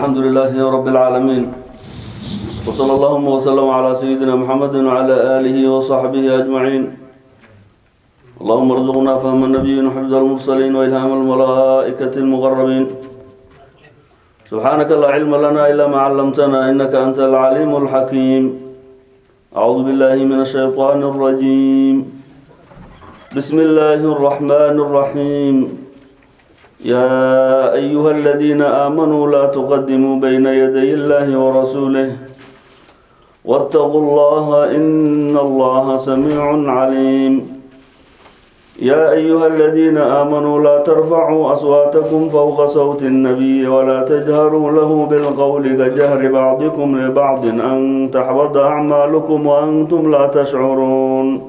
الحمد لله رب العالمين وصلى اللهم وسلم على سيدنا محمد وعلى آله وصحبه أجمعين اللهم ارزقنا فهم النبيين وحفظ المرسلين وإلهام الملائكة المقربين سبحانك لا علم لنا إلا ما علمتنا إنك أنت العليم الحكيم أعوذ بالله من الشيطان الرجيم بسم الله الرحمن الرحيم يا أيها الذين آمنوا لا تقدموا بين يدي الله ورسوله واتقوا الله إن الله سميع عليم يا أيها الذين آمنوا لا ترفعوا أصواتكم فوق صوت النبي ولا تجهروا له بالقول كجهر بعضكم لبعض أن تحبط أعمالكم وأنتم لا تشعرون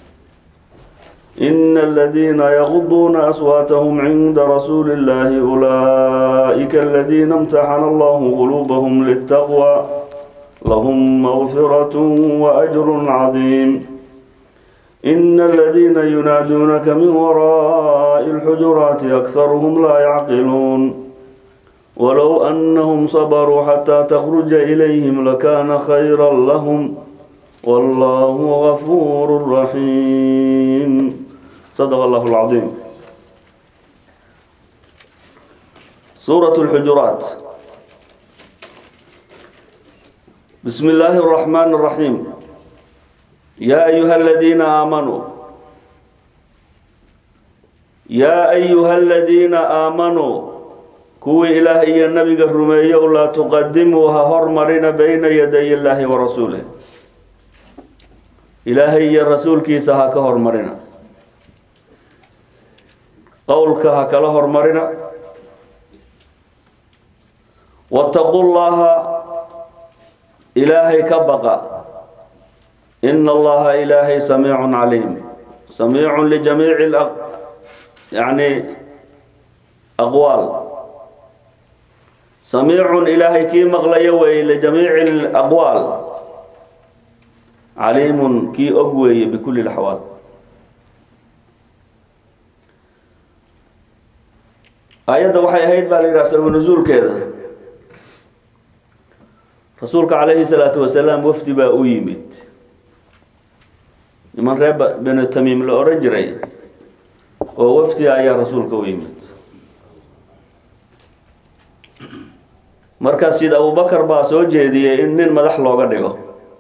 إن الذين يغضون أصواتهم عند رسول الله أولئك الذين امتحن الله قلوبهم للتقوى لهم مغفرة وأجر عظيم إن الذين ينادونك من وراء الحجرات أكثرهم لا يعقلون ولو أنهم صبروا حتى تخرج إليهم لكان خيرا لهم والله غفور رحيم صدق الله العظيم سورة الحجرات بسم الله الرحمن الرحيم يا أيها الذين آمنوا يا أيها الذين آمنوا كوي إلهي النبي الرمي لا تقدموها هرمرين بين يدي الله ورسوله إلهي الرسول كيسها كهرمرنا قولك هكلا هرمرنا واتقوا الله إلهي كبقى إن الله إلهي سميع عليم سميع لجميع الأق... يعني أقوال سميع إلهي كي مغلي وي لجميع الأقوال عليم كي أقوي بكل الأحوال آيادة waxay ahayd baa la yidhaha sabab nuzuulkeeda rasuulka calayhi salaatu wasalaam wafdi baa u yimid niman reer benu tamiim la odhan jiray oo wafdi ayaa rasuulka u yimid markaa sida abubakar baa soo jeediyey in nin madax looga dhigo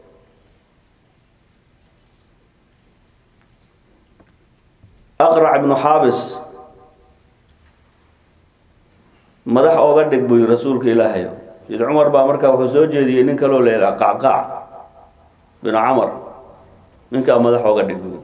aqrac ibnu xaabis madax ooga dhig buu yii rasuulka ilaahay sid cumar baa markaa wuxuu soo jeediyey nin kaloo la yidhaha qacqaac binu camar ninkaa madax ooga dhig buu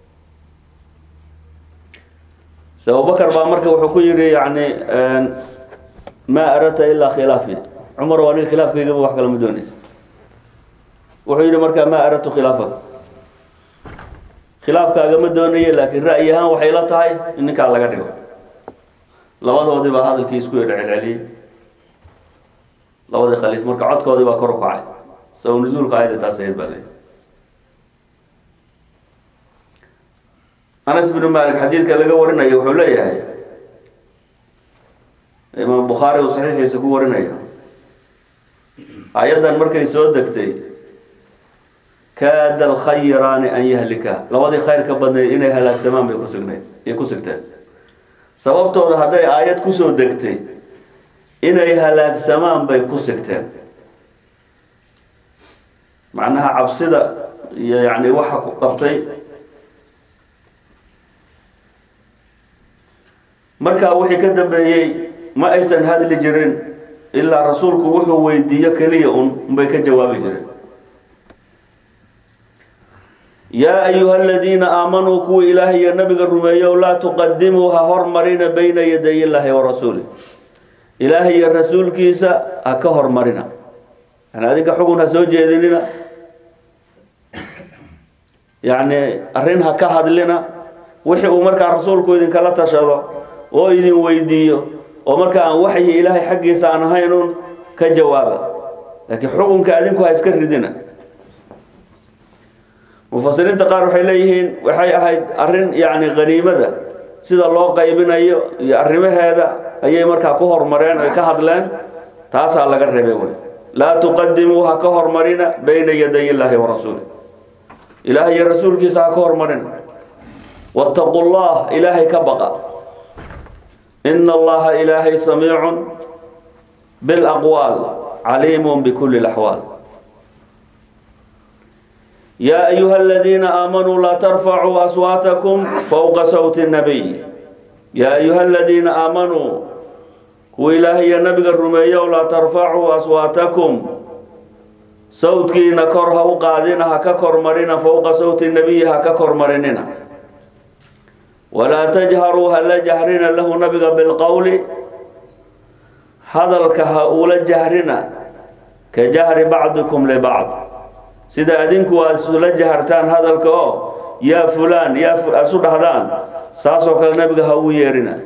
se abubakar baa marka wuxuu ku yidhi yani maa aradta ilaa khilaafi cumar waa nin khilaafkaygaba wax kale ma doonaysa wuxuu yidhi markaa maa aradtu khilaafak khilaafkaaga ma doonaye laakiin ra'yi ahaan waxay la tahay in ninkaa laga dhigo labadoodii baa hadalkii isku yedha celceliyey labadii khaliif marka codkoodii baa kor u kacay sabab nuzuulka ayada taas ahayd baa leeyahy anas binu malik xadiidka laga warinayo wuxuu leeyahay imaam bukhaari uu saxiixiisa ku warinayo ayaddan markay soo degtay kaada alkhayraani an yahlika labadii khayrka badnayd inay halaagsamaan bay kusugnayd ay ku sigteen sababtooda hadday aayad kusoo degtay inay halaagsamaan bay ku sigteen macnaha cabsida iyo yani waxa ku qabtay markaa wixii ka dambeeyey ma aysan hadli jirin ilaa rasuulku wuxuu weydiiyo keliya un unbay ka jawaabi jireen yaa ayuha aladiina aamanuu kuwa ilaahay iyo nabiga rumeeyow laa tuqadimuu ha hormarina bayna yaday illaahi wa rasuuli ilaahay iyo rasuulkiisa ha ka hormarina yani adinka xugun ha soo jeedinina yacni arrin ha ka hadlina wixii uu markaa rasuulku idinkala tashado oo idin weydiiyo oo marka aan waxyi ilaahay xaggiisa aan ahayn un ka jawaaba laakiin xukunka adinku ha iska ridina mufasiriinta qaar waxay leeyihiin waxay ahayd arrin yacni qaniimada sida loo qaybinayo iyo arrimaheeda ayay markaa ku hormareen ay ka hadleen taasaa laga reebay wey laa tuqadimuu ha ka hormarina bayna yaday illaahi wa rasuulih ilaah iyo rasuulkiisa ha ka hormarina wattaqu llah ilaahay ka baqa ina allaha ilaahay samiicun bilaqwaal caliimun bikulli laxwaal yaa ayuha aladiina aamanuu laa tarfacuu aswaatakum fowqa sawti nabiy yaa ayuha aladiina aamanuu kuwa ilaahay iyo nabiga rumeeyow laa tarfacuu aswaatakum sawdkiina kor ha u qaadina ha ka kormarina fowqa sawti nabiyi ha ka kormarinina walaa tajharuu ha la jahrina lahu nabiga bilqowli hadalka ha ula jahrina ka jahri bacdikum libacd sida adinku aad isula jahartaan hadalka oo yaa fulaan yaa aad isu dhahdaan saasoo kale nabiga ha ugu yeerina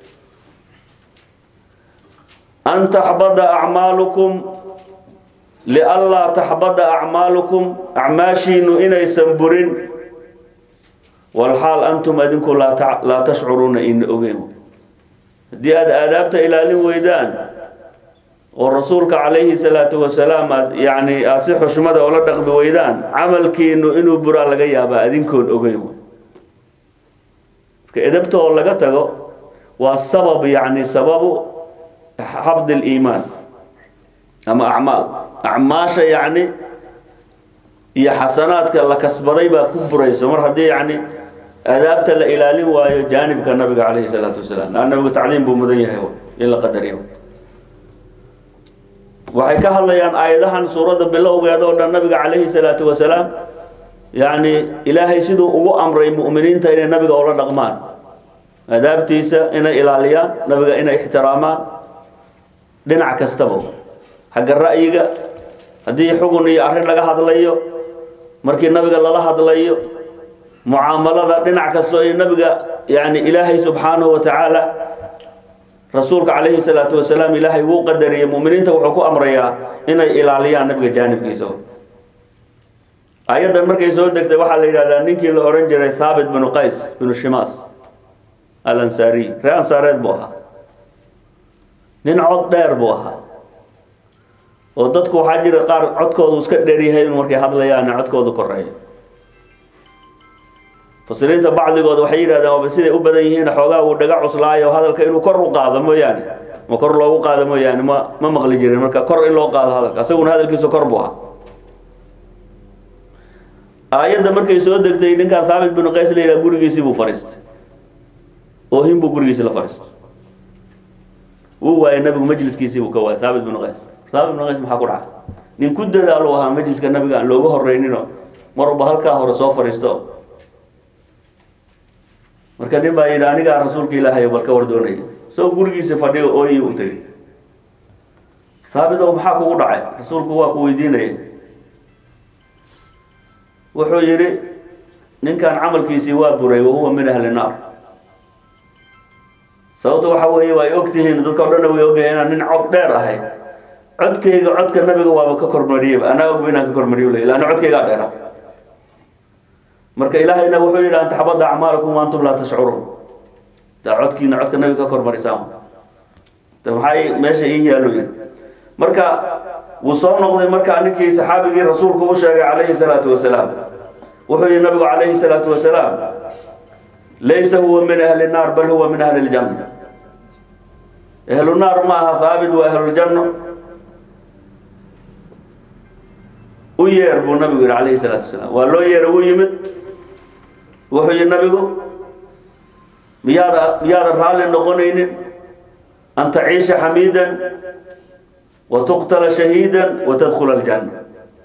an taxbada acmaalukum lianlaa taxbada acmaalukum acmaashiinu inaysan burin walxaal antum adinku laa tashcuruuna ina ogeyn haddii aada aadaabta ilaalin weydaan oo rasuulka calayhi salaatu wasalaam aad yani aada si xushmada oola dhaqmi weydaan camalkiinu inuu buraa laga yaabaa adinkoon ogeyn marka edabta oo laga tago waa sabab yani sababu xabd liimaan ama acmaal acmaasha yani iyo xasanaadka la kasbaday baa ku burayso mar haddii yani adaabta la ilaalin waayo jaanibka nabiga calayhi salaatu wasalaam a nabigu tacliim buu mudan yahay in la qadariyo waxay ka hadlayaan aayadahan suuradda bilowgeeda oo dhan nabiga calayhi salaatu wasalaam yani ilaahay siduu ugu amray mu'miniinta inay nabiga ula dhaqmaan adaabtiisa inay ilaaliyaan nabiga inay ixtiraamaan dhinac kastaba xagga ra'yiga haddii xugun iyo arrin laga hadlayo markii nabiga lala hadlayo mucaamalada dhinac kastoo ay nabiga yani ilaahay subxaanahu wa tacaala rasuulka calayhi salaatu wasalaam ilaahay wuu qadariyay muminiinta wuxuu ku amrayaa inay ilaaliyaan nabiga jaanibkiisa ayaddan markay soo degtay waxaa la yidhahdaa ninkii la ohan jiray thaabit binu qays binu shimaas alansaariy ree ansaareed buu ahaa nin cod dheer buu ahaa oo dadku waxaa jira qaar codkoodu iska dheeryahay in markay hadlayaan codkoodu koreeyo fasiriinta bacdigooda waxay yidhahdeen waaba siday u badan yihiin xoogaa uu dhaga cuslaayo hadalka inuu kor u qaado mooyaane ma kor loogu qaado mooyaane ma ma maqli jirin marka kor in loo qaado hadalka isaguna hadalkiisu kor buu ahaa aayadda markay soo degtay ninkaan thaabit binu qays la yidhaha gurigiisii buu fadhiistay oohin buu gurigiisii la fadhiistay wuu waayay nabigu majliskiisii buu ka waayay thaabit binu qays thaabit binu qays maxaa ku dhacay nin ku dadaalu ahaa majliska nabiga aan looga horreynino marba halkaa hore soo fadhiisto marka nin baa yidhi anigaa rasuulka ilaahay bal ka war doonaya soo gurigiisa fadhiyo ooyi u tegay haabitow maxaa kugu dhacay rasuulku waa ku weydiinaya wuxuu yidhi ninkan camalkiisii waa buray wahuwa min ahli naar sababta waxa weeye waa ay ogtihiin dadka o dhanna way ogyahay inaan nin cod dheer ahay codkayga codka nabiga waaba ka kormariyaba anaa ogba inaan ka kormariyo le laanna codkaygaa dheera marka ilaahayna wuxuu yidhi an taxbada acmaalakum waantum laa tashcuruun daa codkiina codka nabiga ka kormarisaan de maxaa meesha ii yaallo yidhi marka wuu soo noqday markaa ninkii saxaabigii rasuulku u sheegay calayhi salaatu wasalaam wuxuu yihi nabigu calayhi salaatu wasalaam laysa huwa min ahli naar bal huwa min ahli ljanna ahlu naar ma aha haabit waa ahluljanno u yeer buu nabigu yihi calayhi salaatu wasalaam waa loo yeera wuu yimid wuxuu yihi nabigu miyaada miyaadan raalli noqonaynin an taciisha xamiidan wa tuqtala shahiidan wa tadkhula aljanna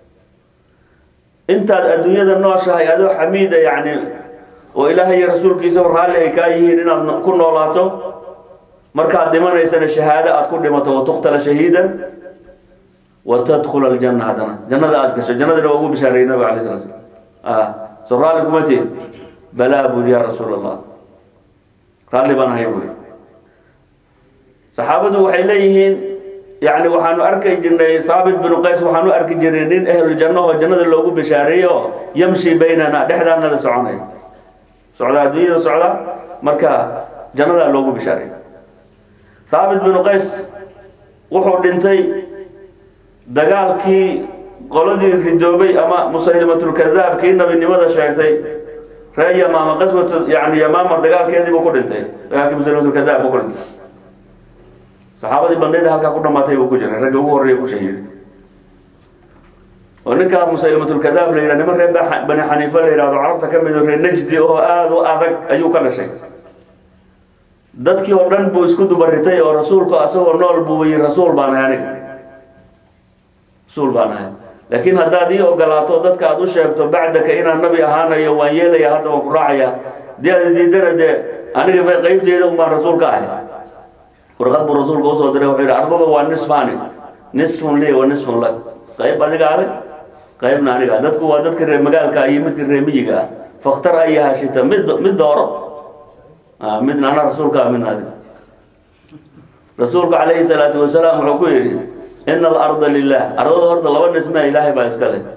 intaad adduunyada nooshahay adoo xamiida yacni oo ilaahay iyo rasuulkiisa raalli ay kaa yihiin inaad ku noolaato markaad dhimanaysana shahaado aad ku dhimato wa tuqtala shahiidan wa tadkhula aljanna haddana jannada aada gasho jannadina waa ugu bishaareeyey nabiga alay sala slam ah soo raalli kuma tihin balaa buri ya rasuul allah raalli baan ahay buuri saxaabadu waxay leeyihiin yani waxaanu arki jirnay saabit binu qays waxaanu arki jirnay nin ehlu janno oo jannada loogu bishaareeyo oo yamshi baynana dhexdaanada soconay socda adduunyada socda marka jannadaa loogu bishaareey saabit binu qays wuxuu dhintay dagaalkii qoladii ridoobay ama musaylimatulkadaab kii nabinimada sheegtay reer yamaama qaswatu yani yamaama dagaalkeedii buu ku dhintay dagaalkii musaylimatulkadaab buu ku dhintay saxaabadii bandayda halkaa ku dhamaatay buu ku jiray ragga ugu horreeya ku shahiiday oo ninkaa musaylimatulkadaab la yidhah niman reer bani xaniifa la yidhahdo carabta ka mid oo reer najdi oo aada u adag ayuu ka dhashay dadkii oo dhan buu isku dubaritay oo rasuulku asagoo nool buu yihi rasuul baan ahay aniga rasuul baan ahay laakiin haddaad ii ogolaato dadka aad u sheegto bacdaka inaan nabi ahaanayo waan yeelaya hadda waan ku raacaya dee aad diidana dee aniga ba qeybteeda un baan rasuul ka ahay warqad buu rasuulka usoo diray wuxuu yidhi ardada waa nisfaani nisfun li wa nisfun lak qayb adiga ale qaybna aniga dadku waa dadka reer magaalka iyo midka reer miyiga ah faktar ayaha shita mid mid dooro midna ana rasuulka min adi rasuulku calayhi salaatu wasalaam wuxuu ku yidhi ina alarda lilah ardada horta laba nismea ilaahay baa iska leh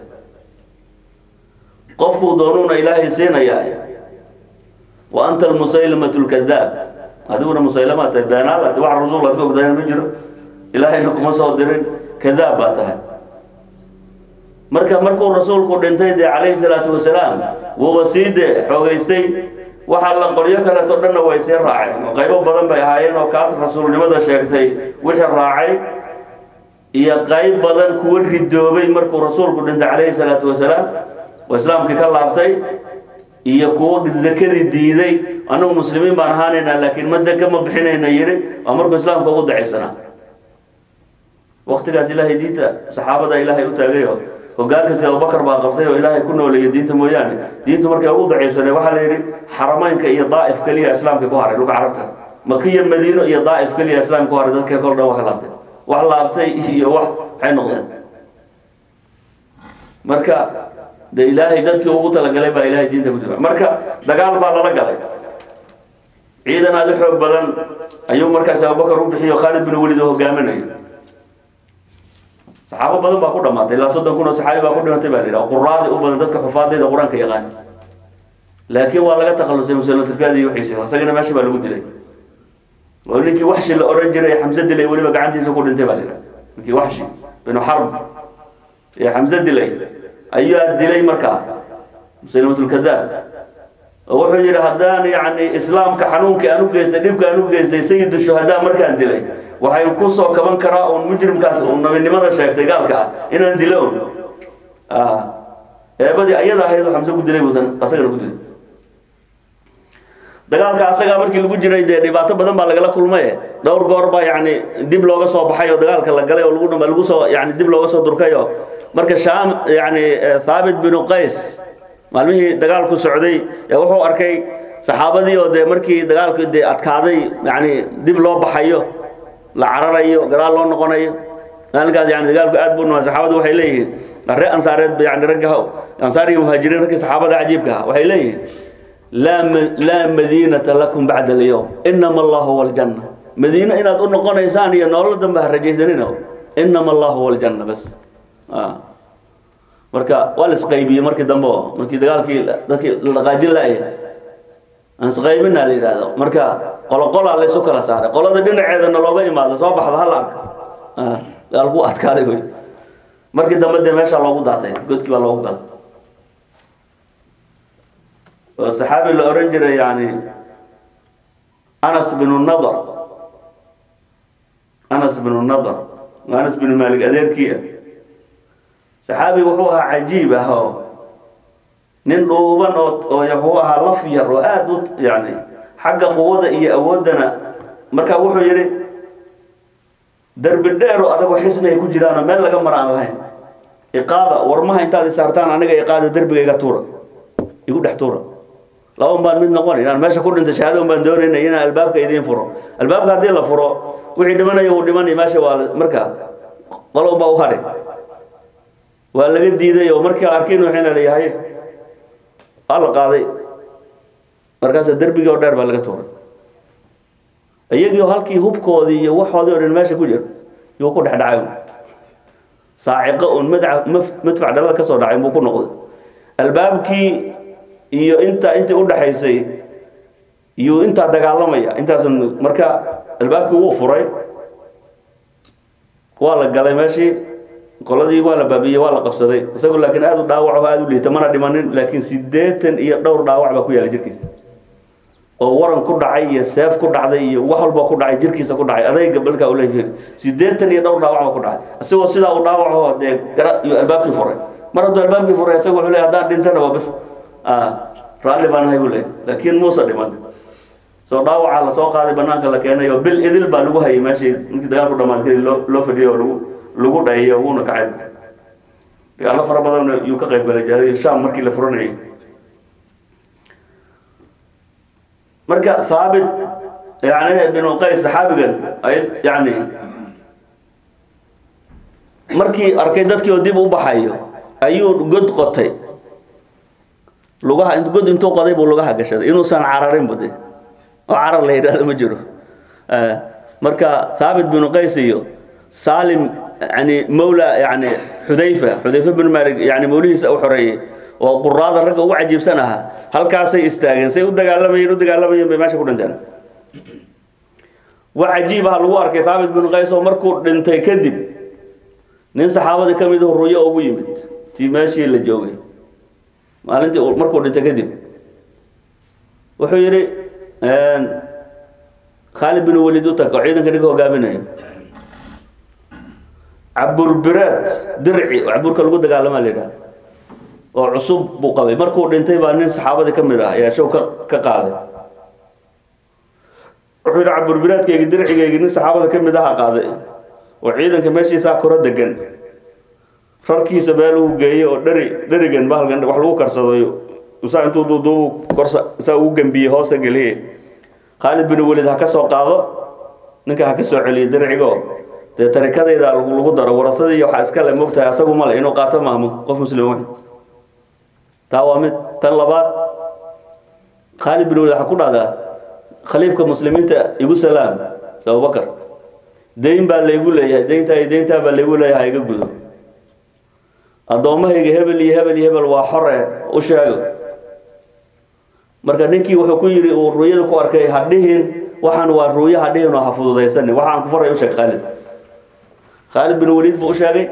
qofkuu doonuuna ilaahay siinayaa wa anta almusaylimatu lkadaab adiguna musaylama tahay beenaal ati wax rasuul aad ka ogtahay ma jiro ilaahayna kuma soo dirin kadaab baa tahay marka markuu rasuulku dhintay dee calayhi salaatu wasalaam wuuba sii dee xoogeystay waxaa la qoryo kaleeto dhanna way sii raaceen oo qaybo badan bay ahaayeen oo kaas rasuulnimada sheegtay wixii raacay iyo qayb badan kuwa ridoobay markuu rasuulku dhintay calayhi salaatu wasalaam oo islaamkii ka laabtay iyo kuwa zakadii diiday annagu muslimiin baan ahaanaynaa laakiin ma zaka ma bixinayna yidhi waa markuu islaamka ugu daciifsanaa waktigaas ilaahay diinta saxaabada ilaahay u taagayo hogaankaasi abubakar baa qabtay oo ilaahay ku nooleeya diinta mooyaane diintu markay ugu daciifsanay waxaa la yidhi xarameynka iyo daa'if keliya islaamka ku haray dhulka carabta makiya madiino iyo daa'if keliya islaamka ku haray dadka kol dhan waa ka laabtay wax laabtay iyo wax waxay noqdeen marka de ilaahay dadkii ugu talagalay baa ilaahay diinta ku jira marka dagaal baa lala galay ciidan aada u xoog badan ayuu markaas abubakar u bixiyo khaalid bin welid oo hogaaminayo saxaabo badan baa ku dhamaatay ilaa soddon kun oo saxaabi baa ku dhimatay baa la yidhaha quraadi u badan dadka xufaadayda qur-aanka yaqaan laakiin waa laga takhalusay muslimaturkaadi iyo wixiisi isagana meesha baa lagu dilay oo ninkii waxshi la oran jiray xamse dilay weliba gacantiisa ku dhintay baa la yidhaha ninkii waxshi binu xarb ee xamse dilay ayaa dilay markaa muslimatulkadaab oo wuxuu yidhi haddaan yacni islaamka xanuunkii aan u geystay dhibka aan u geystay sayidu shuhadaa markaan dilay waxay ku soo kaban karaa uun mujrimkaas uun nabinimada sheegtay gaalka ah inaan dilo un eebadii ayada ahayd oo xamse ku dilay buutan asagana ku dilay dagaalka asagaa markii lagu jiray dee dhibaato badan baa lagala kulmaye dhowr goor baa yacni dib looga soo baxay oo dagaalka la galay oo lagu dhama lagu soo yani dib looga soo durkay oo marka shaam yani thaabit binu qays maalmihii dagaalku socday ee wuxuu arkay saxaabadii oo dee markii dagaalku dee adkaaday yani dib loo baxayo la cararayo gadaal loo noqonayo maalinkaas yani dagaalku aad buu numaa saxaabadu waxay leeyihiin ree ansaareed yani ragga ansaar iyo muhaajiriin raggii saxaabada cajiibka ah waxay leeyihiin laa laa madiinata lakum bacda alyowm inama allahu huwa aljanna madiino inaad u noqonaysaan iyo nolol dambe ha rajaysanina inama allahu huwa aljanna bas marka waa la isqaybiyey markii dambe oo markii dagaalkii dadkii la dhaqaajin laaya aan isqaybina la yidhaahdo marka qoloqolaa laysu kala saaray qolada dhinaceedana looga imaado soo baxda hala arka dagaalku adkaaday wey markii dambe dee meeshaa loogu daatay godkii baa loogu galay oo saxaabi la oran jiray yani anas binu nadar anas binu nadar anas binu malik adeerkii ah saxaabi wuxuu ahaa cajiib ah oo nin dhuuban oo oo wuxuu ahaa laf yar oo aada u yani xagga quwada iyo awooddana marka wuxuu yidhi derbi dheer oo adagoo xisni ay ku jiraanoo meel laga maraan lahayn iqaada warmaha intaad isaartaan aniga iqaada derbiga iga tuura igu dhex tuura laba un baan mid noqon inaan meesha ku dhinta shahaado un baan doonayna inaan albaabka idiin furo albaabka haddii la furo wixii dhimanayo uu dhimanay meesha waa marka qolo un baa u hadhay waa laga diiday oo markii arkiin waxayna leeyahay waa la qaaday markaasa derbigii oo dheer baa laga tuuray iyagii halkii hubkoodii iyo waxoodii oo dhan meesha ku jira yuu ku dhex dhacay saaciqo un madaca madfac dhalada ka soo dhacay buu ku noqday albaabkii iyo inta intii u dhaxaysay yuu intaa dagaalamaya intaas marka albaabkii wuu furay waa la galay meeshii qoladii waa la baabiyey waa la qabsaday isagu laakiin aada u dhaawac oo aada u liita mana dhimanin laakiin siddeetan iyo dhowr dhaawac baa ku yaala jirkiisa oo waran ku dhacay iyo seef ku dhacday iyo wax walba ku dhacay jirkiisa ku dhacay adayga balkaa ula siddeetan iyo dhowr dhaawac baa ku dhacay isagoo sidaa u dhaawaco dee gara iyo albaabkii furay mar hadduu albaabkii furay isagu wuxuu leeyahay haddaan dhintana waa bas raalli baan ahay buu leeyahay laakiin muusa dhiman soo dhaawacaa lasoo qaaday banaanka la keenay oo bil idil baa lagu hayay meeshii intii dagaalku dhamaad kadib loo loo fadhiyo oo lagu lagu dhayiyo wuuna kacay dagaallo fara badan yuu ka qayb galay jihadii sham markii la furanayay marka haabit yani binu qays saxaabigan ay yani markii arkay dadkii oo dib u baxayo ayuu god qotay lugaha god intuu qoday buu lugaha gashaday inuusan cararin bude oo carar la yidhahdo ma jiro marka thaabit binu qays iyo salim yani mawla yani xudayfa xudayfa bin malik yani mawlihiisa u xoreeyey oo quraada ragga ugu cajiibsan ahaa halkaasay istaageen say u dagaalamayeen u dagaalamayeen bay meesha ku dhinteen wax cajiib ah lagu arkay thaabit binu qays oo markuu dhintay kadib nin saxaabadii ka mid ruyo ugu yimid tii meeshii la joogay maalintii markuu dhintay kadib wuxuu yidhi khaalid bin walid u tag oo ciidanka ninka hogaaminayo caburbiraad dirci oo caburka lagu dagaalamaa la yidhaha oo cusub buu qabay markuu dhintay baa nin saxaabadii ka mid ah ayaa show ka ka qaaday wuxuu yidhi caburbiraadkaygi dircigaygi nin saxaabada ka mid aha qaaday oo ciidanka meeshiisaa koro degan rarkiisa meel uu geeyey oo dheri dherigan bahalkan wax lagu karsado saa intuu duuduubu korsa saa ugu gembiyey hoosta geliye khaalid bin welid ha ka soo qaado ninka ha ka soo celiyo dircigo dee tarikadayda lagu daro warasadii iyo waxaa iska le mogtahay asagu male inuu qaato maahmo qof muslim wey taa waa mid tan labaad khaalid bin welid waxaa ku dhahdaa khaliifka muslimiinta igu salaam abubakar dayn baa laygu leeyahay dayntaa iyo dayntaa baa laygu leeyahay iga gudo addoommahayga hebel iyo hebel iyo hebel waa xore u sheego marka ninkii wuxuu ku yidhi uu ruuyada ku arkay ha dhihin waxaan waa ruuyo ha dhihin oo ha fududaysanin waxaan ku faray u sheeg khaalid khaalid bin waliid buu u sheegay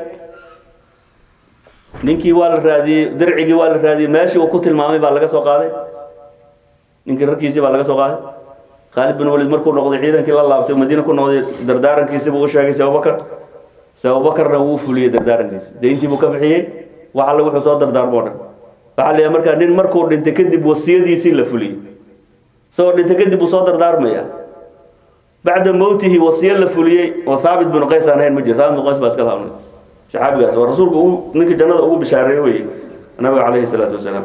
ninkii waa la raadiyey dircigii waa la raadiyey meeshii uu ku tilmaamay baa laga soo qaaday ninkii rarkiisii baa laga soo qaaday khaalid bin waliid markuu noqday ciidankii la laabtay madiina ku noqday dardaarankiisii buu u sheegay si abubakar si abubakarna wuu fuliyey dardaarankiisi dayntii buu ka bixiyey wax alle wuxuu soo dardaarmoo dhan waxaa la markaa nin markuu dhintay kadib wasiyadiisii la fuliyey isagoo dhintay kadib uu soo dardaarmaya bacda mowtihi wasiyo la fuliyey oo thaabit binu qays aan ahayn ma jiro thaabit binu qays baa iska laabnay saxaabigaas waa rasuulku ugu ninka jannada ugu bishaareeye weye nabiga calayhi salaatu wasalaam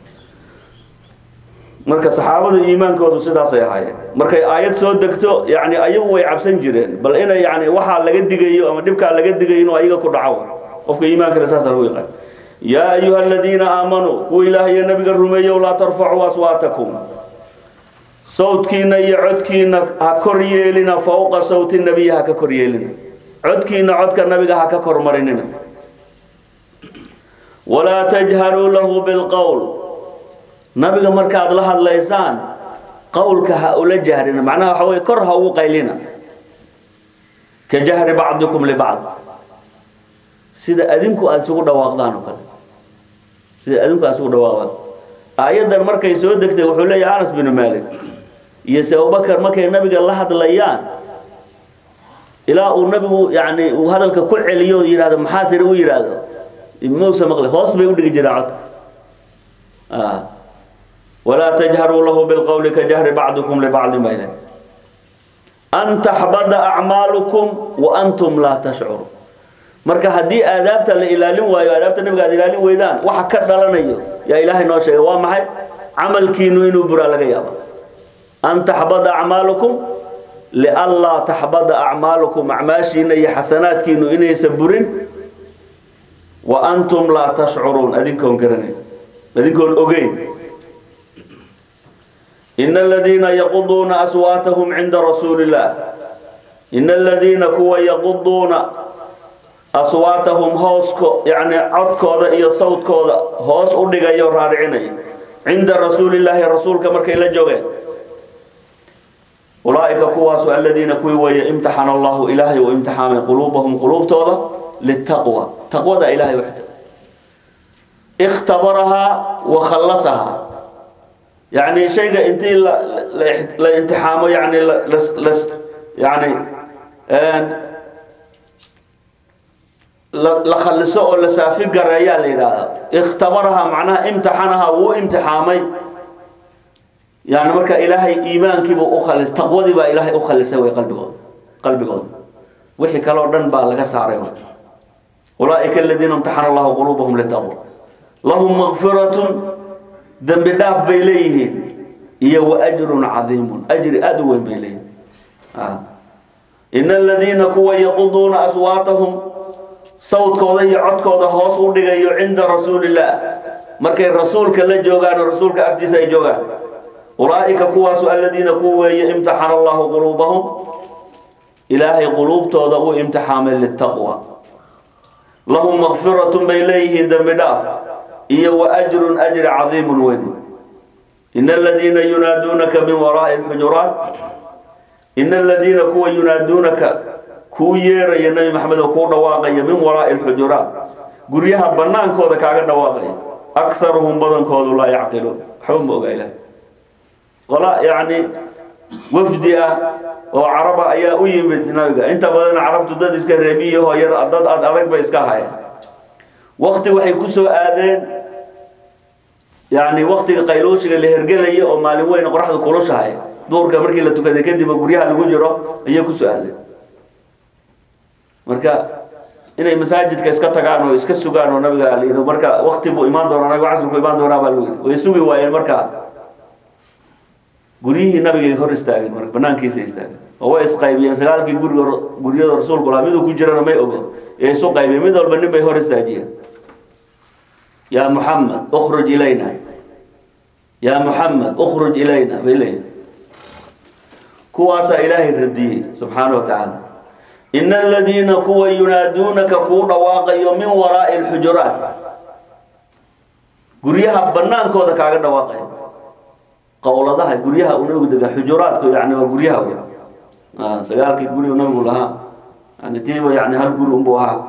marka saxaabada iimaankoodu sidaasay ahaayeen markay aayad soo degto yani ayagu way cabsan jireen bal inay yani waxaa laga digayo ama dhibkaa laga digayo inuu ayaga ku dhaco qofka iimaankale saasa lagu yaqaan yaa ayuha aladiina aamanuu kuwa ilaah iyo nabiga rumeeyow laa tarfacuu aswaatakum sawdkiina iyo codkiina ha kor yeelina fowqa sawti nabiyi ha ka kor yeelina codkiina codka nabiga ha ka kormarinina walaa tajharuu lahu bilqowl nabiga markaad la hadlaysaan qowlka ha ula jahrina macnaha waxa weye kor ha ugu qaylina ka jahri bacdikum libacd sida adinku aada isugu dhawaaqdaan oo kale sida adinku aada isugu dhawaaqdaan aayaddan markay soo degtay wuxuu leeyahay anas binu malik iyo se abubakar markay nabiga la hadlayaan ilaa uu nabigu yani uu hadalka ku celiyo yidhahdo maxaa tiri u yidhaahdo muusa maqli hoos bay u dhigi jireen codka walaa tajharuu lahu bilqowli ka jahri bacdikum libacdin bayna an taxbada acmaalukum wa antum laa tashcuru marka haddii aadaabta la ilaalin waayo aadaabta nabiga aad ilaalin weydaan waxa ka dhalanayo yaa ilaahay noo sheegay waa maxay camalkiinu inuu buraa laga yaaba an taxbada acmaalukum lianlaa taxbada acmaalukum acmaashiina iyo xasanaadkiinu inaysa burin wa antum laa tashcuruun adinkoon garanayn adinkoon ogeyn in aladiina yaquduuna aswaatahum cinda rasuuli illah in aladiina kuwa yaquduuna aswaatahum hoosko yani codkooda iyo sawdkooda hoos u dhigayo raaricinaya cinda rasuulillaahi rasuulka markay la joogeen ulaaئika kuwaasu aladiina kuwii weeye imtixana allahu ilaahay uu imtixaamay quluubahum quluubtooda litaqwa taqwada ilahay u xita اkhtabarahaa wa khallasahaa yani shayga intii la la imtixaamo yani las yani la khaliso oo la saafi gareeyaa la yidhaahdaa ikhtabarahaa macnaha imtixanahaa wuu imtixaamay yani marka ilaahay iimaankiibuu u khalis taqwadii baa ilaahay u khalisay way qalbigooda qalbigooda wixii kale oo dhan baa laga saaray ulaaئika aladiina imtaxana allahu quluubahum litaqwa lahum makfiratun dembi dhaaf bay leeyihiin iyo wa ajrun cadiimun ajri aada u weyn bay leeyihiin ina aladiina kuwa yaquduuna aswaatahum sawdkooda iyo codkooda hoos u dhigayo cinda rasuulillaah markay rasuulka la joogaan oo rasuulka agtiisa ay joogaan ulaaئika kuwaasu aladiina ku weeye imtixana allahu quluubahum ilaahay quluubtooda uu imtixaamay litaqwa lahum makfiratun bay leeyihiin dembi dhaaf iyo wa ajrun ajri cadiimun weyn ina aladiina yunaaduunaka min waraa'i lxujuraat ina aladiina kuwa yunaaduunaka kuu yeeraya nebi maxamed oo kuu dhawaaqaya min waraa'i lxujuraat guryaha banaankooda kaaga dhawaaqaya akharuhum badankoodu laa yacqiluun waxba ma oga ilaah qola yacni wafdi ah oo caraba ayaa u yimid nabiga inta badan carabtu dad iska reebiyaho yar dad ad adag bay iska hayeen wakti waxay ku soo aadeen yani waktiga qaylooshiga la hergelaya oo maalin weyn qoraxda kulushahay duurka markii la tukaday kadib guryaha lagu jiro ayay kusoo aadeen marka inay masaajidka iska tagaan oo iska sugaan oo nabiga al marka wakti buu imaan doonaa nabiga casrku imaan doonaa baa lagu yidhi way sugi waayeen marka guryihii nabigay hor istaageen marka banaankiisa istaageen oo way isqaybiyeen sagaalkii guriga guryada rasuulku lahaa miduu ku jirana may ogo ee isu qaybiyeen mid walba nin bay hor istaajiyeen yaa muxamed ukhruj ilayna yaa muxamed ukhruj ilayna bay leeyihin kuwaasaa ilaahay radiyey subxaana wa tacaala ina aladiina kuwa yunaaduunaka kuu dhawaaqayo min waraa'i lxujuraat guryaha banaankooda kaaga dhawaaqayo qowladaha guryaha uu nabigu degaa xujuraadku yani waa guryaha wey sagaalkii guri nabigu lahaa yani tiiba yani hal guri unbuu ahaa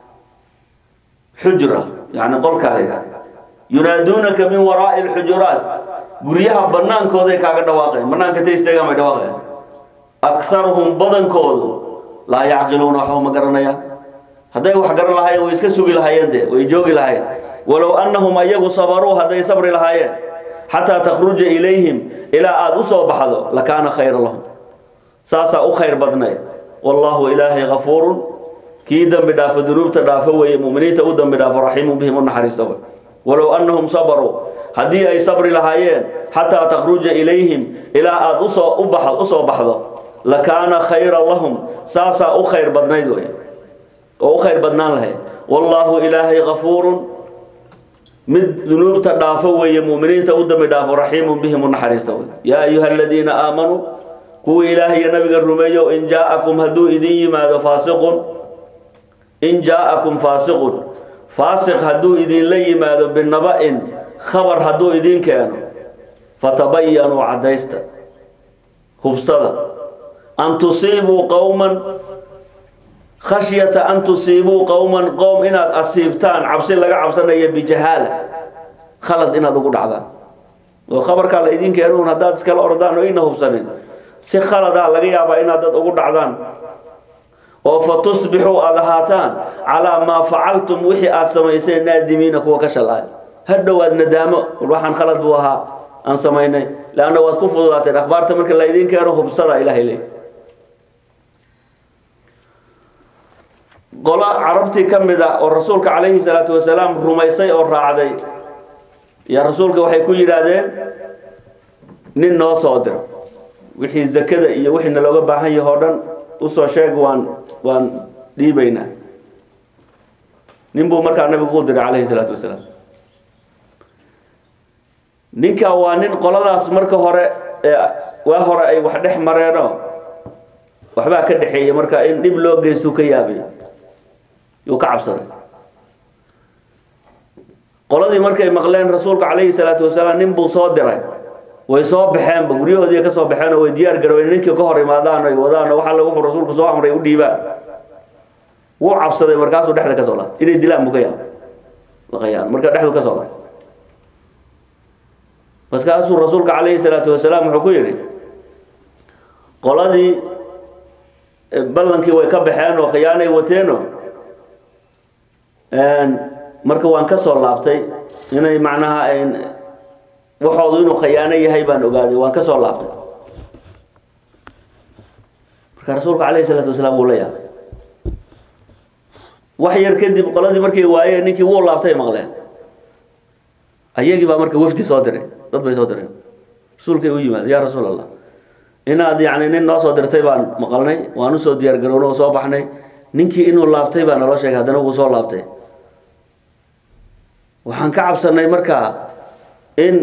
xujra yani qolkaa la yunaaduunaka min waraa'i lxujuraat guryaha banaankooday kaaga dhawaaqayan banaanka ta isteegaan bay dhawaaqayan akharuhum badankoodu laa yacqiluuna waxba ma garanayaan hadday wax garan lahaayeen way iska sugi lahaayeen de way joogi lahaayeen walow annahum ayagu sabaruu hadday sabri lahaayeen xataa takhruja ilayhim ilaa aada u soo baxdo lakaana khayra lahum saasaa u khayr badnay wallaahu ilaahay kafuurun kii dembi dhaafo dunuubta dhaafo weeye muminiinta u dembi dhaafo raxiimun bihim u naxariista wey walow annahum sabaruu haddii ay sabri lahaayeen xataa takhruja ilayhim ilaa aada usoo u bax usoo baxdo lakaana khayra lahum saasaa u khayr badnayd wey oo u khayr badnaan lahayd wallaahu ilaahay kafuurun mid dunuubta dhaafo weeye muminiinta u dambi dhaafo raxiimun bihim u naxariista wey yaa ayuha aladiina aamanuu kuwii ilaahay iyo nabiga rumeeyo in jaa-akum hadduu idin yimaado faasiqun in jaa-akum faasiqun faasiq hadduu idinla yimaado binaba-in khabar hadduu idin keeno fatabayanuu caddaysta hubsada an tusiibuu qowman khashyata an tusiibuu qowman qowm inaad asiibtaan cabsi laga cabsanayo bijahaala khalad inaad ugu dhacdaan oo khabarkaa la idin keenuun haddaad iskala ordaan oo ina hubsanin si khaladaa laga yaabaa inaad dad ugu dhacdaan oo fa tusbixuu aada ahaataan calaa maa facaltum wixii aada samayseen naadimiina kuwa ka shalaay hadhowaad nadaamo waxaan khalad buu ahaa aan samaynay leanna waad ku fududaateen akhbaarta marka la idin keeno hubsada ilahay leey qolo carabtii ka mid a oo rasuulka calayhi salaatu wasalaam rumaysay oo raacday yaa rasuulka waxay ku yidhaahdeen nin noo soo diro wixii zakada iyo wixii nalooga baahan yahay oo dhan usoo sheeg waan waan dhiibaynaa nin buu markaa nabigu u diray calayhi salaatu wasalaam ninka waa nin qoladaas marka hore ee waa hore ay wax dhex mareenoo waxbaa ka dhexeeya marka in dhib loo geystuu ka yaabay yuu ka cabsaday qoladii markay maqleen rasuulka calayhi salaatu wasalaam nin buu soo diray way soo baxeenba guryahoodii ka soo baxeen oo way diyaar garoobeen ninkii ka hor imaadaan ay wadaan oo waxa wuxuu rasuulku soo amray u dhiibaan wuu cabsaday markaasuu dhexda ka soo laabtay inay dilaan buu ka yaab laqayaan marka dhexdu ka soo laabtay markaasuu rasuulka calayhi salaatu wasalaam wuxuu ku yidhi qoladii ballankii way ka baxeen oo khiyaanay wateeno marka waan ka soo laabtay inay macnaha waxoodu inuu khayaano yahay baan ogaaday waan ka soo laabtay marka rasuulka calayhi salaatu wasalaam wuu la yaabay wax yar kadib qoladii markay waayeen ninkii wuu laabtay maqleen ayagii baa marka wafdi soo diray dad bay soo direen rasuulkay u yimaad yaa rasuul allah inaad yacni nin noo soo dirtay baan maqalnay waan usoo diyaar garownay oo soo baxnay ninkii inuu laabtay baa naloo sheegay haddana wuu soo laabtay waxaan ka cabsanay markaa in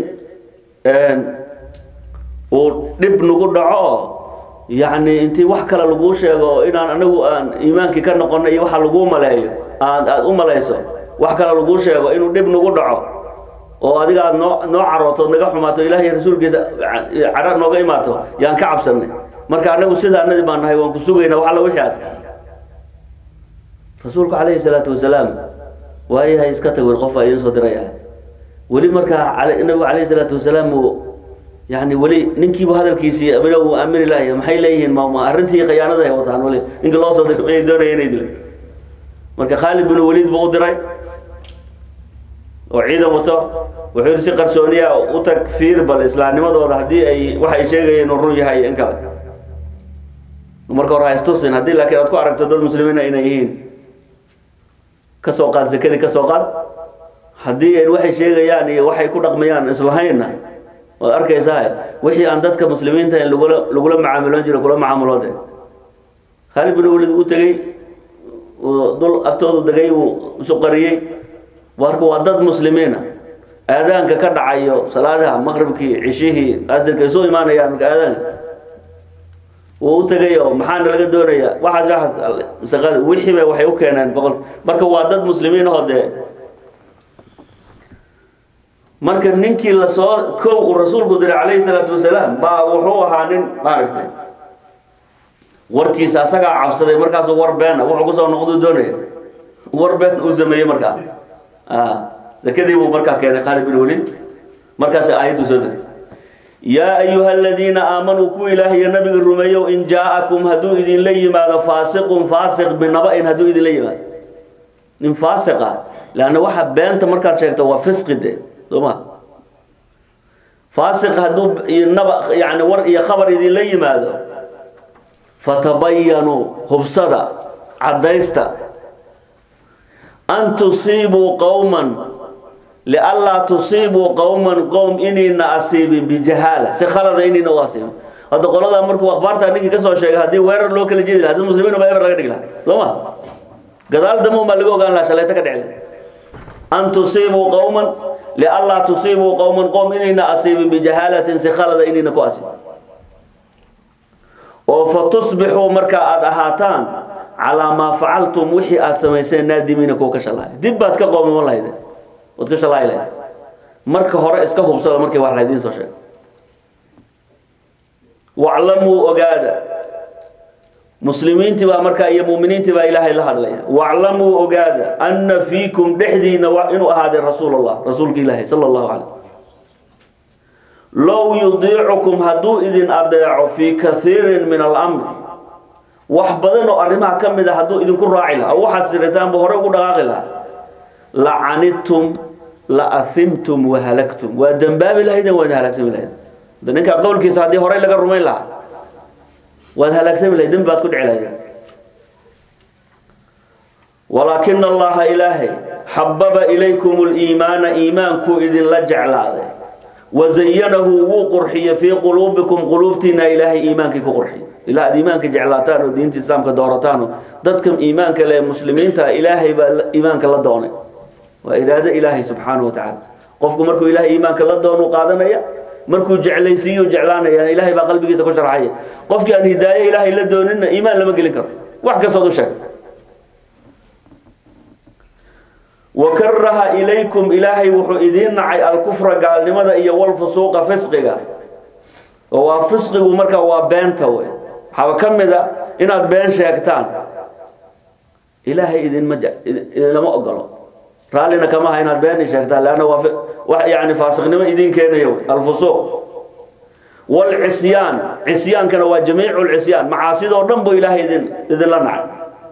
uu dhib nagu dhaco oo yacni intii wax kale laguu sheego oo inaan anagu aan iimaankii ka noqonay iyo waxa laguu maleeyo aad aada u malayso wax kale laguu sheego inuu dhib nagu dhaco oo adiga aad noo noo carooto naga xumaato ilaah iyo rasuulkiisa cadha nooga imaato yaan ka cabsanay marka anagu sidaanadii baan nahay waan ku sugaynaa wax alla wixii aad rasuulku calayhi salaatu wasalaam waayahay iska tag wer qof aa idiin soo diraya weli markaa nabigu calayhi salaatu wasalaam uu yani weli ninkiibu hadalkiisii abina uu aamini lahay maxay leeyihiin ma ma arrintii khiyaanada ay wataan weli ninka loo soo diray inay doonaya inay dilaan marka khaalid bin waliid buu u diray oo ciidan wato wuxuu yidhi si qarsooniya u tag fiir bal islaamnimadooda haddii ay waxay sheegayeen inuu run yahay in kale marka hore ha istusin haddii laakiin aad ku aragto dad muslimiina inay yihiin ka soo qaad zakadii ka soo qaad haddii ay waxay sheegayaan iyo waxay ku dhaqmayaan islahaynna waad arkaysaa wixii aan dadka muslimiinta in lagula lagula macaamiloon jiro kula macaamuloode khaalid bin walid u tegey dul agtoodu degay uu isu qariyey marka waa dad muslimiina aadaanka ka dhacayo salaadaha maqribkii cishihii asirka isu imaanayaan marka aadaanka wuu u tegay oo maxaana laga doonaya waxaas waxaas wixiiba waxay u keeneen boqol marka waa dad muslimiin oo dee marka ninkii lasoo kow uu rasuulku diray calayhi salaatu wasalaam baa wuxuu ahaa nin maaragtay warkiisa asagaa cabsaday markaasuu war beena wuxuu kusoo noqdu doonaya war been uu sameeyey markaa zakadii buu markaa keenay khaalid bin waliid markaas aayaddu soo degay yaa ayuha aladiina aamanuu kuwa ilaahiyo nabiga rumeeyow in jaa-akum hadduu idinla yimaado faasiqun faasiq binaba-in hadduu idinla yimaado nin faasiq ah leanna waxa beenta markaad sheegto waa fisqi de soo ma faasiq hadduu naba yani war iyo khabar idinla yimaado fatabayanuu hubsada caddaysta an tusiibuu qowman lianlaa tusiibuu qowman qowm inayna asiibin bijahaala si khalada inayna u asiibin hadda qoladaa markuu akhbaartaa ninkii kasoo sheegay haddii weerar loo kala jeedi laha si muslimiin baa eber laga dhigi laha soo ma gadaal dambe baa laga ogaan laha shalayto ka dhici an tusiibuu qowman lianlaa tusiibuu qowman qowm inayna asiibin bijahaalatin si khalada inayna ku asiibin oo fa tusbixuu marka aada ahaataan calaa maa facaltum wixii aada samayseen naadimiina kuwa ka shalaay dib baad ka qoomaman lahayde waad ka shalaayi lahayd marka hore iska hubsada markii wax laydiin soo sheego waclamuu ogaada muslimiintii baa markaa iyo muuminiintii baa ilaahay la hadlaya waclamuu ogaada anna fiikum dhexdiina inuu ahaaday rasuul allah rasuulka ilaahay sala allahu calay low yudiicukum hadduu idin adeeco fii kaiirin min alamr wax badan oo arrimaha ka mid a hadduu idinku raaci lahaa oo waxaad siritaanbu hore ugu dhaqaaqi lahaa la canidtum la ahimtum wahalagtum waa dembaabi lahaydeen waad halaagsami lahayd de ninkaa qowlkiisa haddii horey laga rumayn lahaa waad halaagsami lahayd dembi baad ku dhici lahayd walaakina allaha ilaahay xababa ilaykum liimaana iimaankuu idinla jeclaaday wazayanahu wuu qurxiye fii quluubikum quluubtiina ilaahay iimaankii ku qurxiye ilaa aad iimaanka jeclaataan oo diinta islaamka doorataan oo dadka iimaanka leh muslimiinta ilaahay baa iimaanka la doonay waa iraado ilaahay subxaanahu wa tacaala qofku markuu ilaahay iimaanka la doonu qaadanaya markuu jeclaysiiyo jeclaanaya ilaahay baa qalbigiisa ku sharxaya qofkii aan hidaaye ilaahay la doonina iimaan lama gelin karo wax kastood u sheeg wakaraha ilaykum ilaahay wuxuu idiin nacay alkufra gaalnimada iyo walfusuuqa fisqiga oo waa fisqigu marka waa beenta wey waxaaba ka mid a inaad been sheegtaan ilaahay idinma idinlama ogolo raallina kama aha inaad been sheegtaan leanna waa wax yani faasiqnimo idin keenaya wey alfusuuq walcisyaan cisyaankana waa jamiicu lcisyaan macaasidoo dhan buu ilaahay idin idinla nacay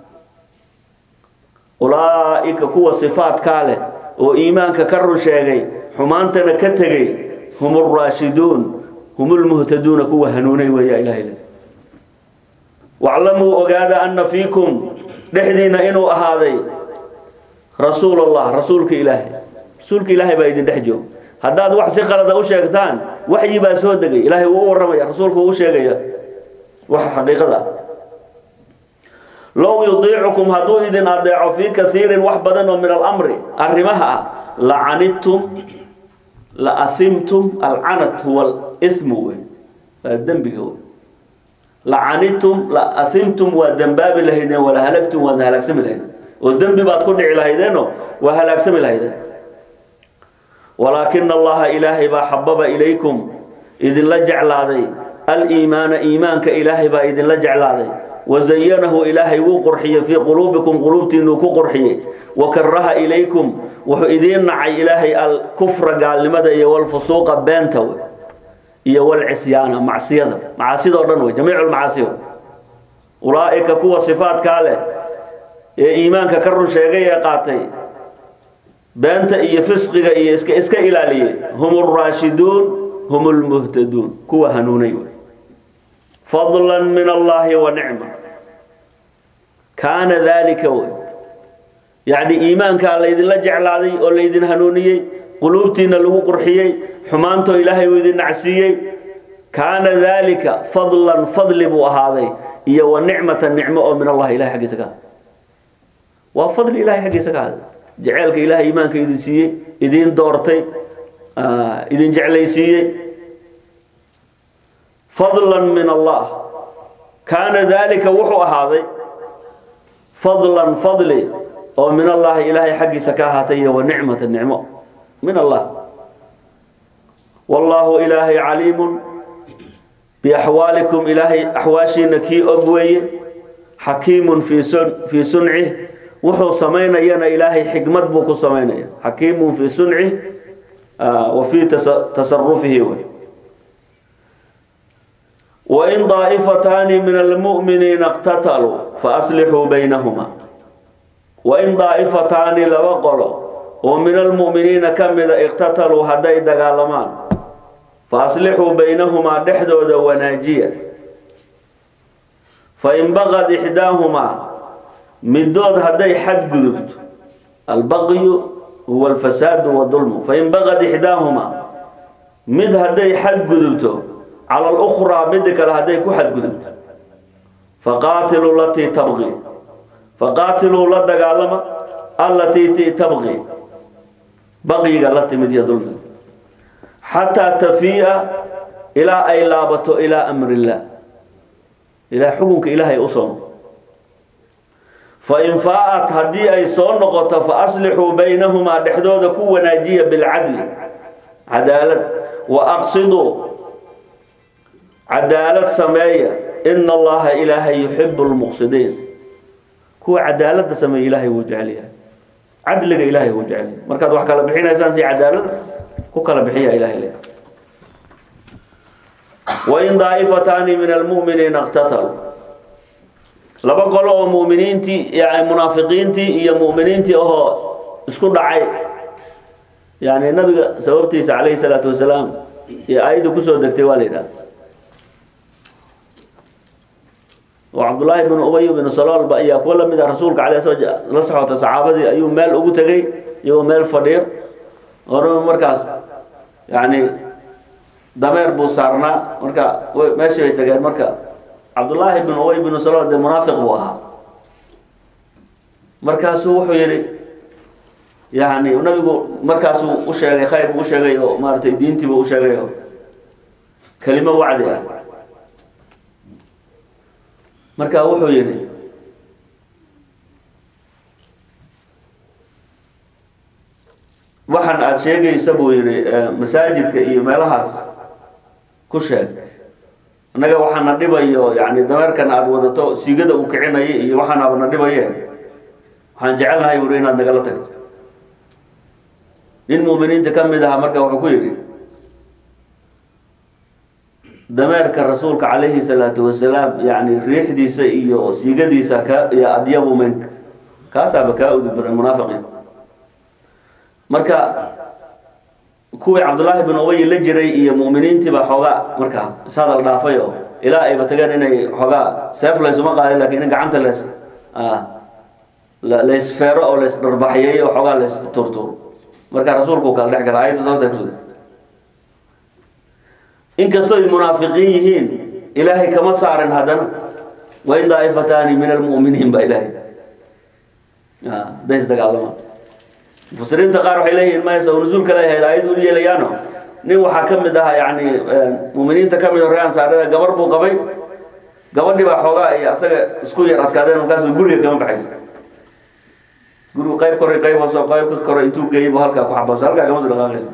ulaa'ika kuwa sifaadkaa leh oo iimaanka ka run sheegay xumaantana ka tegey hum alraashiduun hum lmuhtaduuna kuwa hanuunay weeya ilahay le waclamuu ogaada ana fiikum dhexdiina inuu ahaaday rasuul allah rasuulka ilaahay rasuulka ilaahay baa idin dhex joog haddaad wax si qalada u sheegtaan waxyi baa soo degay ilaahay wuu u warramaya rasuulku wuu u sheegaya waxa xaqiiqada ah low yudiicukum hadduu idin adeeco fii kaiirin wax badan oo min alamri arrimaha ah lacanidtum la ahimtum alcanat huwa ithmu wey waa dembiga wey lacanidtum la ahimtum waa dembaabi lahaydeen wala halagtum waad halaagsami lahaydeen oo dembi baad ku dhici lahaydeeno waa halaagsami lahaydeen walaakina allaha ilaahay baa xababa ilaykum idinla jeclaaday aliimaana iimaanka ilaahay baa idinla jeclaaday wazayanahu ilaahay wuu qurxiyey fii quluubikum quluubtiinuu ku qurxiyey wakaraha ilaykum wuxuu idiin nacay ilaahay alkufra gaalnimada iyo walfusuuqa beenta wey iyo walcisyaana macsiyada macaasidoo dhan wey jamiicu lmacaasiyo ulaa'ika kuwa sifaadkaa leh ee iimaanka ka run sheegay ee qaatay beenta iyo fisqiga iyo iska iska ilaaliyey hum alraashiduun hum lmuhtaduun kuwa hanuunay wey fadla min allahi wa nicma kaana dalika wey yacni iimaankaa laydinla jeclaaday oo laydin hanuuniyey quluubtiina lagu qurxiyey xumaantoo ilaahay uu idin nacsiiyey kaana dalika fadlan fadli buu ahaaday iyo wa nicmatan nicmo oo min allahi ilahay xaggiisa ka ahaaday waa fadli ilahay xaggiisa ka ahaaday jeceelka ilahay iimaanka idin siiyey idin doortay idin jeclaysiiyey fadla min allah kaana dalika wuxuu ahaaday fadlan fadli oo min allahi ilaahay xaggiisa ka ahaatay iyo wa nicmata nicmo min allah wallaahu ilaahay caliimun biaxwaalikum ilaahay axwaashiina kii og weeye xakiimun fii sun fii suncih wuxuu samaynayana ilaahay xikmad buu ku samaynaya xakiimun fii suncih wa fii tasarufihi wey wain daa'ifataani min almu'miniina iqtataluu faaslixuu baynahuma wain daa'ifataani laba qolo oo min almu'miniina ka mida iqtataluu hadday dagaalamaan faaslixuu baynahumaa dhexdooda wanaajiya fain baqad ixdaahumaa midood hadday xadgudubto albaqyu huwa alfasaadu wadulmu fain baqad ixdaahumaa mid hadday xadgudubto cala alukhraa midda kale hadday ku xadgudubto faqaatiluu latii tabqi faqaatiluu la dagaalama allatii ti tabqi baqyiga la timid iyo dulmiga xataa tafii'a ilaa ay laabato ilaa amri illaah ilaa xukunka ilaahay u soo noqo fain faa'at haddii ay soo noqoto fa aslixuu baynahumaa dhexdooda ku wanaajiya bilcadli cadaalad wa aqsiduu cadaalad sameeya ina allaha ilaahay yuxibu lmuqsidiin kuwa cadaalada sameeya ilaahay wuu jecel yahay cadliga ilaahay wuu jecel yahay markaad wax kala bixinaysaan si cadaalad ku kala bixiya ilahay le wain daa'ifataani min almu'miniina iqtataluu laba qolo oo muminiintii yani munaafiqiintii iyo mu'miniintii ahoo isku dhacay yani nabiga sababtiisa calayhi salaatu wasalaam iyo aayadda kusoo degtay waa la yidhaha oo cabdullaahi bnu ubay bnu saloolba ayaa kuwa lamid a rasuulka caleh soo la socota saxaabadii ayuu meel ugu tegey iyagoo meel fadhiyo oraba markaas yani dameer buu saarnaa marka meeshii bay tageen marka cabdullaahi bnu ubay bnu salool dee munaafiq buu ahaa markaasuu wuxuu yidhi yani nabigu markaasuu u sheegay khayr buu u sheegay oo maaratay diintiiba u sheegay oo kelimo wacdi ah marka wuxuu yidhi waxaan aada sheegaysa buu yidhi masaajidka iyo meelahaas ku sheeg annaga waxaana dhibayo yani dameerkan aada wadato siigada uu kicinayo iyo waxaanaba na dhibaye waxaan jecelnahay buuri inaad nagala tagto nin muuminiinta ka mid ahaa marka wuxuu ku yidhi dameerka rasuulka calayhi salaatu wasalaam yani riixdiisa iyo siigadiisa ka iyo adyabu minka kaasaaba kaa udug badan munaafiqiin marka kuwii cabdullaahi bin ubay la jiray iyo mu'miniintiiba xoogaa markaa ishadal dhaafay oo ilaa ayba tageen inay xoogaa seef laysuma qaadin lakin in gacanta lees laysfeero oo lays dharbaxyeeyo oo xoogaa lays turtuur marka rasuulku kala dhex gala ayadda sababta kusuda inkastoo ay munaafiqiin yihiin ilaahay kama saarin haddana wain daa'ifataani min almu'miniin baa ilaahay days dagaalamaan mufasiriinta qaar waxay leeyihiin maysa oo nuzuulka leeyahay aayad u yeelayaano nin waxaa ka mid ahaa yani muuminiinta ka mid o ree ansaarada gabar buu qabay gabadhii baa xoogaa iyo asaga isku yar adkaadeen markaasuu guriga kama baxaysa gurigu qayb kore qayb hoose qayb ka kore intuu geeyay buu halkaa ku xabaaso halkaa kama soo dhaqaaqaysa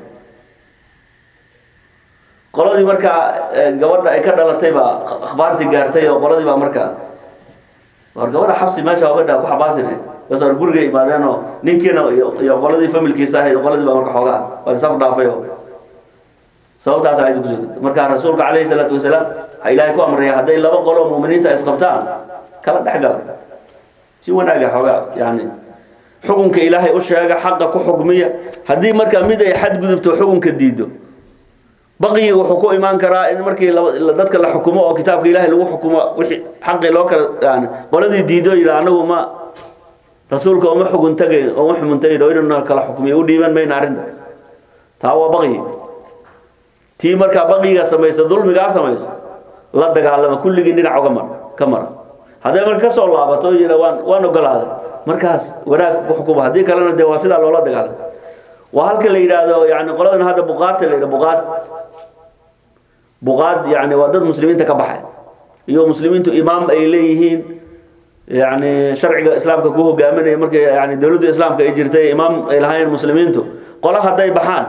qoladii markaa gabadha ay ka dhalatay baa akhbaartii gaartay oo qoladii baa markaa war gabadha xabsi meesha ogadha ku xabaasine bas war guriga imaadeen oo ninkiina iyo qoladii familkiisa ahayd qoladii baa marka xoogaa waa saf dhaafay oo sababtaas ayadu kusoo degtay marka rasuulka calayhi salaatu wasalaam waxaa ilaahay ku amraya hadday laba qolo muuminiinta isqabtaan kala dhex gala si wanaaga xoogaa yani xukunka ilaahay u sheega xaqa ku xukmiya haddii marka mid ay xadgudubto xukunka diido baqiyiga wuxuu ku imaan karaa in markii dadka la xukumo oo kitaabka ilaahay lagu xukumo wixii xaqii loo kala yani qoladii diido yidha anagu ma rasuulka uma xugun tagayn uma xumun tagayn oo inuu kala xukmiyo u dhiiban mayna arrinta taa waa baqyi tii markaa baqiga samaysa dulmigaa samayso la dagaalama kulligii dhinac uga mar ka mara hadday marka kasoo laabato o yidha waan waan ogolaaday markaas wanaag ku xukuma haddii kalena dee waa sidaa loola dagaalama waa halka la yidhaahdo yani qoladan hadda buqaadta la yidhah buqaad buqaad yani waa dad muslimiinta ka baxay iyo muslimiintu imaam ay leeyihiin yani sharciga islaamka ku hogaaminaya markii yani dowladda islaamka ay jirtay imaam ay lahaayeen muslimiintu qola hadday baxaan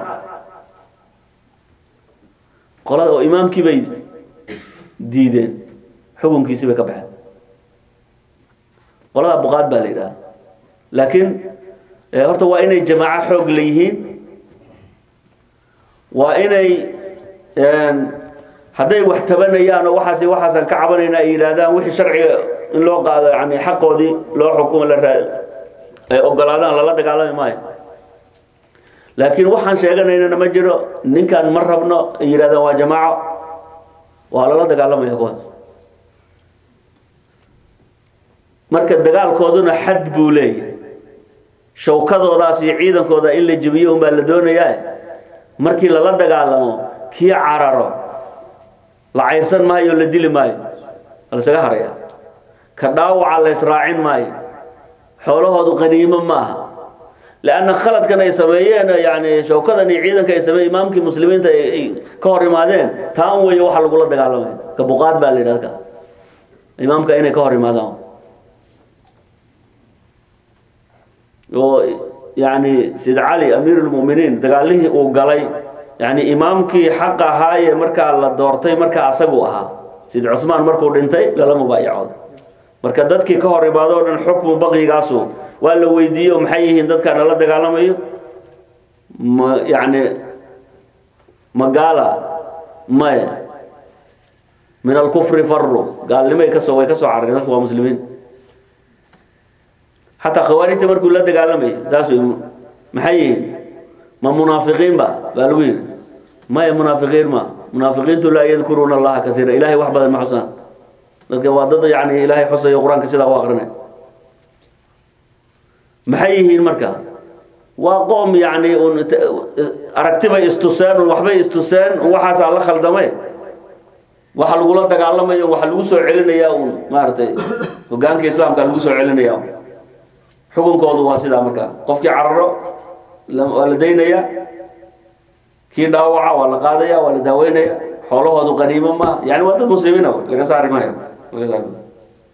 qolada oo imaamkii bay diideen xukunkiisii bay ka baxeen qolada buqaad baa la yidhaha laakiin horta waa inay jamaaco xoog leeyihiin waa inay hadday wax tabanayaan oo waxaas waxaasaan ka cabanayna ay yidhaahdaan wixii sharciga in loo qaado yani xaqoodii loo xukumo la raa ay ogolaadaan lala dagaalami maayo laakiin waxaan sheeganaynana ma jiro ninkaan ma rabno ay yidhahdaan waa jamaaco waa lala dagaalamaya kuwaas marka dagaalkooduna xad buu leeyahay shawkadoodaas iyo ciidankooda in la jebiyo unbaa la doonayaa markii lala dagaalamo kii cararo la cayrsan maayo la dili maayo lasaga haraya ka dhaawaca la israacin maayo xoolahoodu qaniimo maaha lanna khaladkan ay sameeyeen yani shawkadan iyo ciidanka ay sameeye imaamkii muslimiinta ay ka hor imaadeen taa un weeye waxa lagula dagaalamaya ka buqaad baa la yidhahda ka imaamka inay ka hor imaadaan oo yani sid cali amiir lmuminiin dagaalihii uu galay yani imaamkii xaq ahaaye markaa la doortay markaa asagu ahaa sid cusmaan markuu dhintay lala mubaayacooda marka dadkii ka hor imaado o dhan xukmu baqyigaasu waa la weydiiyo maxay yihiin dadkaan lala dagaalamayo ma yani magaala maya min alkufri faru gaalnimay kasoo way kasoo carareen dadku waa muslimiin xataa khawaarijta markuu la dagaalamayo saas wey maxay yihiin ma munaafiqiin ba baa lagu yidhi maya munaafiqiin ma munaafiqiintu laa yadkuruuna allaha kasiira ilahay wax badan ma xusaan dadka waa dad yani ilaahay xusayo qur-aanka sidaa u aqrinay maxay yihiin marka waa qoom yani un aragtibay istuseen un waxbay istuseen un waxaasaa la khaldamay waxa lagula dagaalamayo waxa lagu soo celinayaa un maaragtay hogaanka islaamka lagu soo celinaya xukunkoodu waa sidaa markaa qofkii cararo waa la daynaya kii dhaawaca waa la qaadaya waa la daaweynaya xoolahoodu qaniimo ma yani waa dad muslimiina laga saari maayo laga saari maayo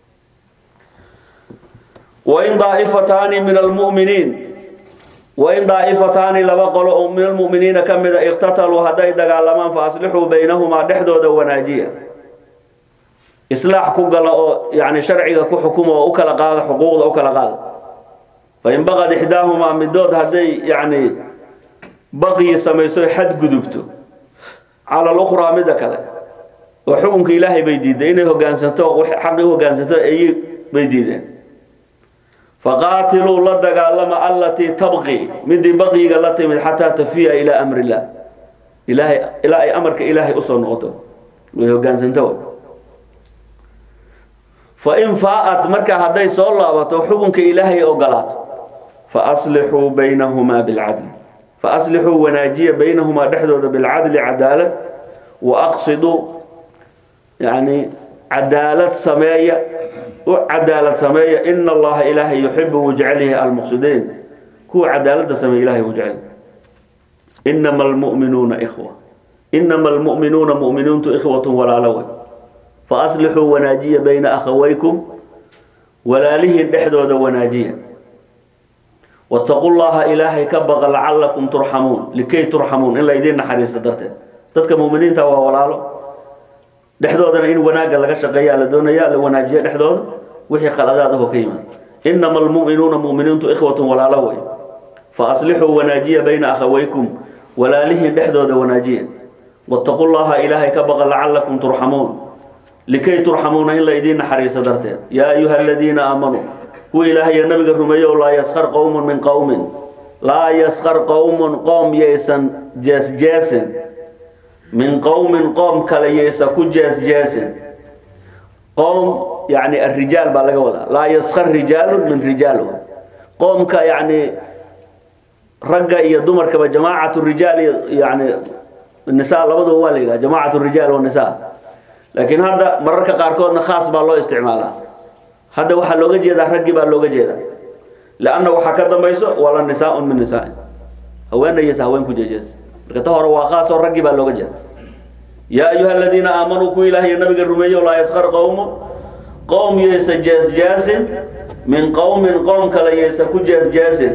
wain daaifataani min almuminiin wain daaifataani laba qolo oo min almuminiina ka mida iqtataluu hadday dagaalamaan fa aslixuu baynahumaa dhexdooda wanaajiya islaax ku gala oo yani sharciga ku xukuma oo u kala qaada xuquuqda u kala qaada fain baqad ixdaahumaa midood hadday yani baqyi samayso xadgudubto cala lukhraa midda kale oo xukunka ilaahay bay diiday inay hogaansanto xaqii u hogaansanto ay bay diideen faqaatiluu la dagaalama allatii tabqi midii baqyiga la timid xataa tafiya ilaa amri illah ilaahay ilaa ay amarka ilaahay usoo noqoto way hogaansanto fain faa-at marka hadday soo laabato xukunka ilaahay ogolaato faaslixuu baynahumaa bilcadli faaslixuu wanaajiya baynahumaa dhexdooda bilcadli cadaalad waaqsiduu yani cadaalad sameeya u cadaalad sameeya ina allaha ilaahay yuxibu wuu jecelyahay almuqsidiin kuwa cadaalada sameeya ilahay wuu jecel inama almu'minuuna ikhwa inama almu'minuuna mu'miniintu ikhwatu walaalo wey faaslixuu wanaajiya bayna akhawaykum walaalihiin dhexdooda wanaajiya wataqu llaha ilaahay ka baqa lacalakum turxamuun likay turxamuun in laydiin naxariista darteed dadka muminiinta waa walaalo dhexdoodana in wanaagga laga shaqeeya la doonaya la wanaajiya dhexdooda wixii khaladaad ahoo ka yimaad inama almu'minuuna mu'miniintu ikhwatun walaalo wey fa aslixuu wanaajiya bayna akhawaykum walaalihiin dhexdooda wanaajiya wataqu llaha ilaahay ka baqa lacalakum turxamuun likay turxamuuna in laydiin naxariista darteed yaa ayuha aladiina aamanuu kuwa ilaahayo nabiga rumeeyo laa yaskar qowmun min qowmin laa yaskar qowmun qoom yaysan jeesjeesin min qowmin qoom kale yaysa ku jeesjeesin qowm yani arijaal baa laga wadaa laa yaskar rijaalu min rijaal qoomka yani ragga iyo dumarkaba jamaacatu rijaal yani nisa labaduba waa la yidhaha jamaacatu rijaal wanisa laakiin hadda mararka qaarkoodna khaas baa loo isticmaalaa hadda waxaa looga jeedaa raggii baa looga jeedaa lanna waxaa ka dambayso wala nisaaun min nisaain haweenaysa haween ku jeejeesa marka ta hore waa khaas oo raggii baa looga jeeda yaa ayuha aladiina aamanuu kuwa ilaahiyo nabiga rumeeyo laa yaskar qowmu qowm yaysa jeesjaasin min qowmin qoom kale yaysa ku jeesjaasin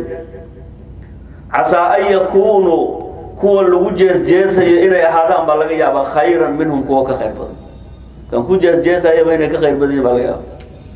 casaa an yakuunuu kuwa lagu jeesjeesayo inay ahaadaan baa laga yaabaa khayran minhum kuwa ka khayr badan kan ku jeesjeesayaba inay ka khayr badan yihin baa laga yaaba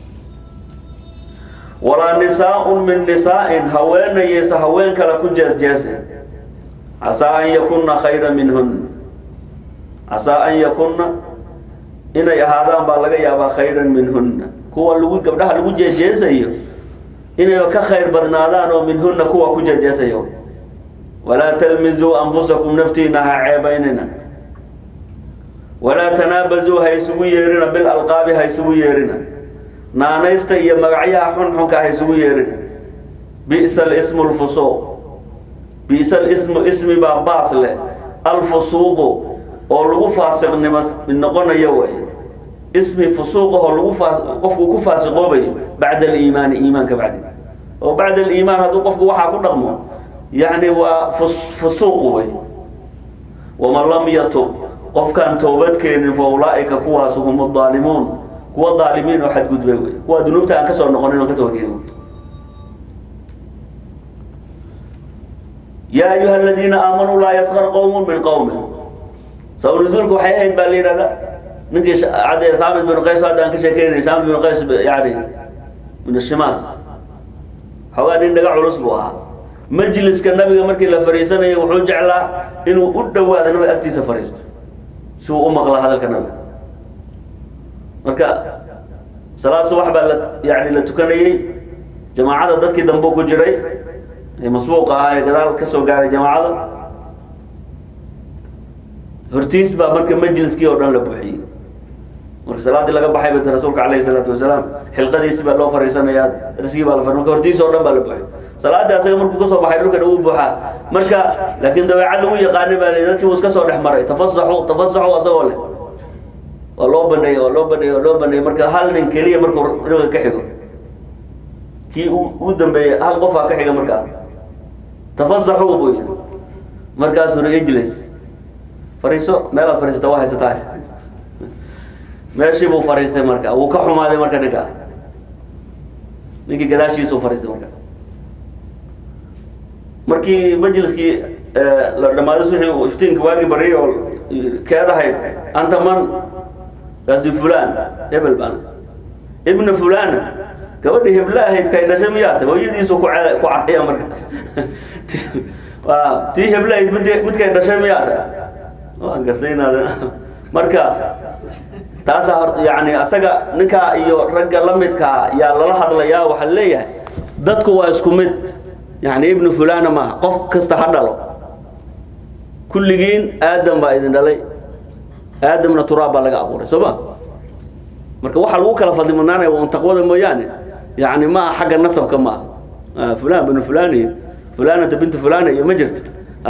walaa nisaaun min nisaa'in haweenayaysa haween kale ku jeesjeesin casaa an yakunna khayra minhun casaa an yakunna inay ahaadaan baa laga yaabaa khayran minhunna kuwa lagu gabdhaha lagu jeejeesayo inayba ka khayr badnaadaan oo minhunna kuwa ku jeejeesayo walaa talmizuu anfusakum naftiina ha ceebaynina walaa tanaabazuu ha isugu yeerina bilalqaabi ha isugu yeerina naanaysta iyo magacyaha xunxunka ha isugu yeerina bi'sa alismu lfusuuq bi'sa alismu ismi baa baas leh alfusuuqu oo lagu faasiqnimo noqonayo way ismi fusuuqahoo lagu faas qofku ku faasiqoobayo bacda aliimaani iimaanka bacdi oo bacda aliimaan hadduu qofku waxaa ku dhaqmo yacni waa fus fusuuq wey waman lam yatub qofkaan toobad keenin fa ulaa'ika kuwaas hum daalimuun kuwa daalimiin oo xadgudbay wey kuwa dunuubta aan ka soo noqonin oo ka toobadkeenin yaa ayuha aladiina aamanuu laa yaskar qowmun min qowmin sabab nuzuulka waxay ahayd baa la yidhahda ninkii cade saamid bin qays hadda aan ka sheekeynay saamid bin qays yani min shimaas xoogaa nin dhaga culus buu ahaa majliska nabiga markii la fariisanayay wuxuu jeclaa inuu u dhowaado nabiga agtiisa fariisto si uu u maqla hadalka nabiga marka salaad subax baa la yani la tukanayey jamaacada dadkii dambe ku jiray ee masbuuqa ahaa ee gadaal ka soo gaaray jamaacada hortiis baa marka majliskii oo dhan la buuxiyey marka salaaddii laga baxay bata rasuulka calayhi salaatu wasalaam xilqadiisi baa loo fariisanayaa darsigii baa la fari marka hortiis oo dhan baa la buuxiyey salaadii asaga markuu kasoo baxay dhulkan uu buuxaa marka laakiin dabeecad lagu yaqaanay baa la dadkii uu iska soo dhex maray tafasaxu tafasaxu asagoo leh waa loo baneeyey waa loo baneeyey waa loo baneeyey marka hal nin keliya markuu nabiga ka xigo kii u dambeeyey hal qofaa ka xiga markaa tafasaxu buu yidhi markaasuu ri ijlis fariiso meelaad fariisata waa haysataa meeshii buu fariistay marka wuu ka xumaaday marka ninka ninkii gadaashiisuu fariistay marka markii majliskii la dhamaaday wixii uu iftiinka waagi bariyay oo keedahayd anta man kaasi fulaan hebel baan ibnu fulana gabadhii hebla ahayd kay dhashay miyaa tahay hooyadiisu ku cad ku cadaya markaas waa tii hebla ahayd mid midkay dhashay miyaa tahay waan gartay inaad marka taasa hor yani asaga ninkaa iyo ragga la midkaa yaa lala hadlayaa waxaa leeyahay dadku waa isku mid yani ibnu fulana maaha qof kasta ha dhalo kulligiin aadam baa idin dhalay aadamna turaab baa laga abuuray soo ma marka waxaa lagu kala fadli mudnaanaya waa un taqwada mooyaane yani ma aha xagga nasabka ma aha fulan binu fulan iyo fulanata bintu fulana iyo ma jirto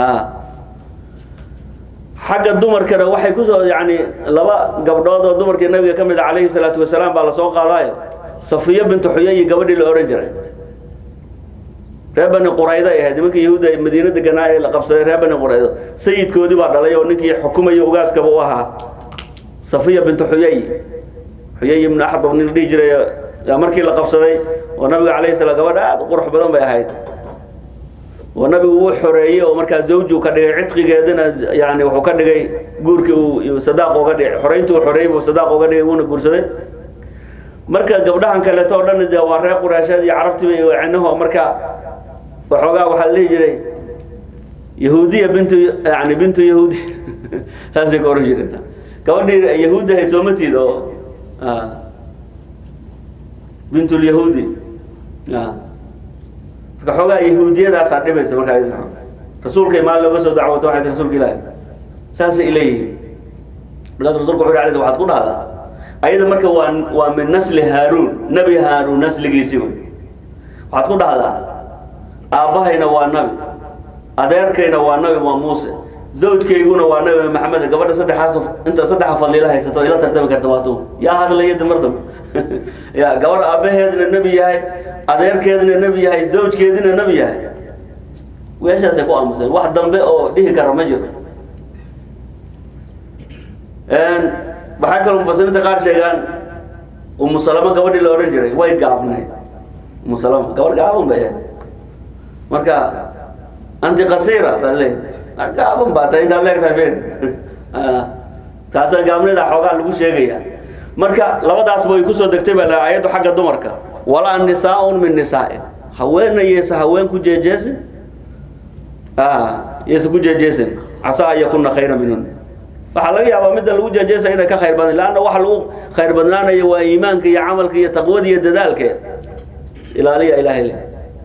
xagga dumarkana waxay kusoo yani laba gabdhood oo dumarkii nabiga ka mid a calayhi salaatu wasalaam baa lasoo qaadaayo safiya bintu xuyayi gabadhii la ohan jiray reer bani qurayda ay ahayd nimankii yahuudda ee madiina deganaa ee la qabsaday reer bani quraydo sayidkoodii baa dhalay oo ninkii xukumaya ugaaskaba u ahaa safiya bintu xuyay xuyay ibnu axdab nin la dhihi jiray yaa markii la qabsaday oo nabiga calayhi salaam gabadha aada u qurux badan bay ahayd oo nabigu wuu xoreeyey oo markaa zawju ka dhigay cidqigeedana yani wuxuu ka dhigay guurkii uu sadaaq uga dhigay xoreyntii uu xoreeyey buu sadaaq uga dhigay wuuna guursaday marka gabdhahan kaleeto oo dhan dee waa reer quraasheed iyo carabtiba iyo cinaho marka waxoogaa waxaa la dhihi jiray yahuudiya bintu yani bintu yahuudi saasay ka oran jireen gabadhii yahuudi ahayd soomatiid oo bintulyahuudi marka xoogaa yahuudiyadaasaa dhibaysa markaa rasuulkay maalin looga soo dacwoto waxay tii rasuulka ilaahi saasay ileeyihiin markaas rasulku wuxu alay waxaad ku dhahdaa ayada marka waa waa min nasli haaruun nebi haaruun nasligiisii wey waxaad ku dhahdaa aabbahayna waa nabi adeerkayna waa nabi waa muuse zawjkayguna waa nabi maxamed gabadha saddexaas inta saddexa fadliila haysato ila tartami karta waa tu yaa hadlaya damar dambe ya gabadh aabbaheedna nebi yahay adeerkeedna nebi yahay zawjkeedina nebi yahay weeshaasay ku aamuseen wax dambe oo dhihi kara ma jiro waxaa kaloo mufasiriinta qaar sheegaan umu salama gabadhii la odhan jiray way gaabnayd umu salama gabadh gaaban bay ahayd marka anti qasira baa leey gaaban baa tahay intaad leegtahay ben taasa gaabnida xoogaa lagu sheegaya marka labadaasba way kusoo degtay baa la ayaddu xagga dumarka walaa nisaaun min nisaain haweena yeysa haween ku jeejeesin yeysa ku jeejeesin casaa an yakuna khayra minhun waxaa laga yaabaa midda lagu jeejeesaya inay ka khayr badan leanna waxa lagu khayr badnaanayo waa iimaanka iyo camalka iyo taqwada iyo dadaalkeed ilaaliya ilaahay le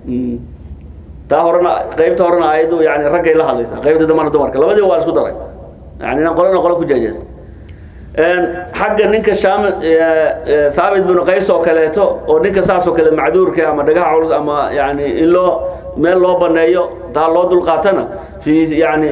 taa horena qaybta horena ayaddu yani raggay la hadlaysaa qaybta dambana dumarka labadiiba waa isku daray yani inaan qolana qolo ku jeejees xagga ninka shaam thaabit binu qays oo kaleeto oo ninka saas oo kale macduurka ama dhagaha culus ama yani in loo meel loo baneeyo taa loo dulqaatana fi yani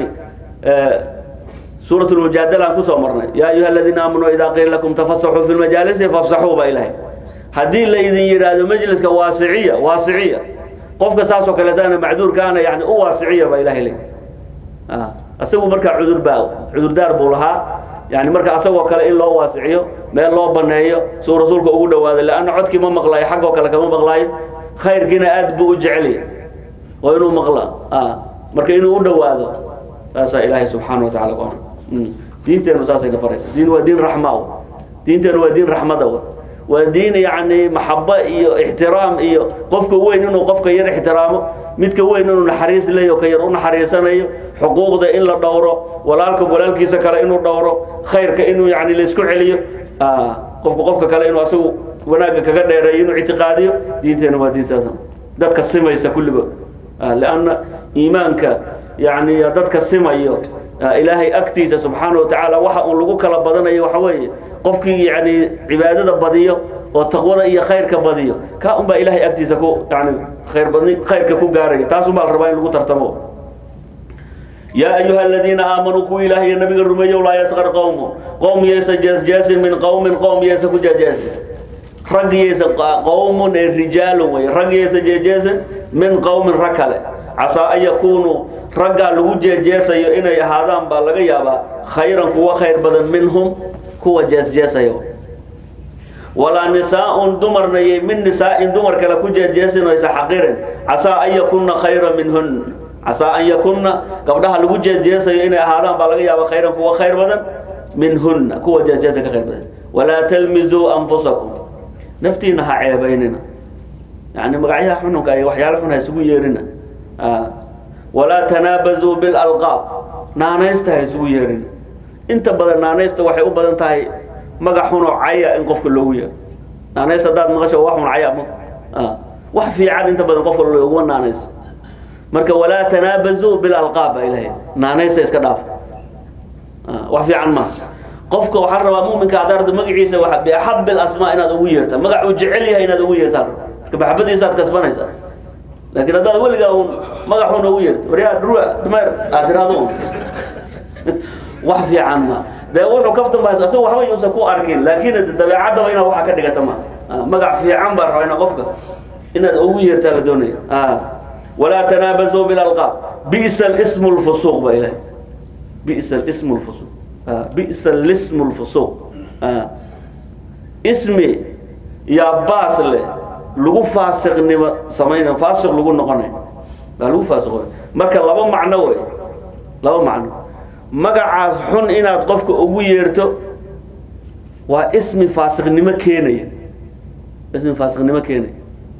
suurat lmujaadala aan kusoo marnay yaa ayuha aladiina aamanuu idaa qiila lakum tafasaxuu fi lmajaalisi fafsaxuu baa ilahay haddii la idin yidhaahdo majliska waasiciya waasiciya qofka saas oo kaleetana macduurkaana yani u waasiciya baa ilahay le isagu markaa cudur baa cudurdaar buu lahaa yani marka asagoo kale in loo waasiciyo meel loo baneeyo suu rasuulka ugu dhawaaday leanna codkii ma maqlaayo xaggoo kale kama maqlaayo khayrkiina aad buu u jecelya oo inuu maqla marka inuu u dhawaado saasaa ilaahay subxaana watacala ku diinteenu saasayna baraysa diin waa diin raxma diinteenu waa diin raxmada waa diin yani maxaba iyo ixtiraam iyo qofka weyn inuu qofka yar ixtiraamo midka weyn inuu naxariis leeyo ka yar u naxariisanayo xuquuqda in la dhowro walaalka walaalkiisa kale inuu dhowro khayrka inuu yani laisku celiyo qofka qofka kale inuu asagu wanaagga kaga dheereeyo inuu ictiqaadiyo diinteena waa diin saas dadka simaysa kulligood lanna iimaanka yani dadka simayo ilaahay agtiisa subxaana wa tacaala waxa uun lagu kala badanayo waxa weeye qofkii yani cibaadada badiyo oo taqwada iyo khayrka badiyo ka un baa ilahay agtiisa ku yani khayr badni khayrka ku gaaraya taas un baa la rabaa in lagu tartamo yaa ayuha aladiina aamanuu kuwa ilaah iyo nabiga rumeeyow laa yasqar qowmu qowm yaysa jeesjeesin min qowmin qowm yaysa ku jeejeesin rag yaysa qowmun ee rijaalun wey rag yaysa jeejeesin min qowmin rag kale casaa an yakuunuu raggaa lagu jeejeesayo inay ahaadaan baa laga yaabaa khayran kuwa khayr badan minhum kuwa jeesjeesayo walaa nisaa-un dumarnayay min nisaa-in dumar kale ku jeejeesinaysa xaqirin casaa an yakunna khayra minhun casaa an yakunna gabdhaha lagu jeejeesayo inay ahaadaan baa laga yaabaa khayran kuwa khayr badan minhunna kuwa jeejeesa ka khayr badan walaa talmizuu anfusakum naftiina ha ceebaynina yani magacyaha xununka iyo waxyaala xun ha isugu yeerina walaa tanaabazuu bilalqaab naanaysta ha isugu yeerina inta badan naanaysta waxay u badan tahay magac xunoo caya in qofka loogu yeero naanays haddaad maqasho wax xun caya ma wax fiican inta badan qofka looguma naanayso marka walaa tanaabazuu bilalqaab baa ilahay naanaysta iska dhaaf wax fiican maaha qofka waxaa rabaa muminka haddaad ardo magaciisa waa biaxab alasmaa inaad ugu yeerta magac uu jecel yahay inaad ugu yeertaan marka maxabadiisaad kasbanaysaa laakiin haddaad weligaa un magaxuuna ugu yeerto waryaa dhurwa dumeer aad tiraado un wax fiican ma dee wuxuu kaftan baa asaga waxba yuusan ku arkin laakiin dabeecaddaba inaad waxa ka dhigata ma magac fiican baa rabaa ina qofka inaad ugu yeertaa la doonaya walaa tanaabazuu bilalqaab bi'sa alismu lfusuuq baa ilahay bi'sa alismu lfusuuq bi'sa lismu lfusuuq ismi yaa baas leh lagu faasiqnimo samayna faasiq lagu noqonay baa lagu faasiqoy marka laba macno wey laba macno magacaas xun inaad qofka ugu yeerto waa ismi faasiqnimo keenaya ismi faasiqnimo keenaya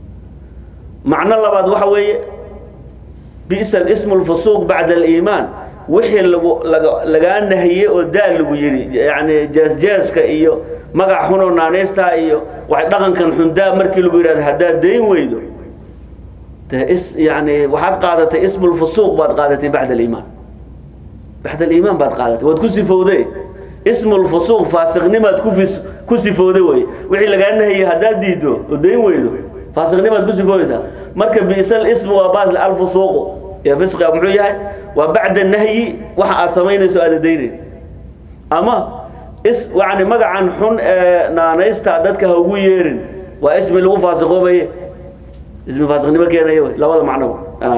macno labaad waxa weeye bi'sa alismu lfusuuq bacda aliimaan wixii lagu laga lagaa nahiyey oo daal lagu yidhi yacni jeesjeeska iyo magac xunoo naanaystaa iyo wax dhaqankan xundaa markii lagu yidhahdo haddaad dayn weydo dee is yani waxaad qaadatay ismu lfusuuq baad qaadatay bacda aliimaan bacda aliimaan baad qaadatay waad ku sifowday ismu lfusuuq faasiqnimaad kufis ku sifowday wey wixii lagaa nahiyey haddaad diido oo dayn weydo faasiqnimaad ku sifoweysaa marka bi'sal ismu waa baasle alfusuuqu iyo fisqiga muxuu yahay waa bacda nahyi waxa aad samaynayso aada daynayn ama is yani magacan xun ee naanaysta dadka ha ugu yeerin waa ismi lagu faasiqoobaye ismi faasiqnimo keenaya wey labada macnoba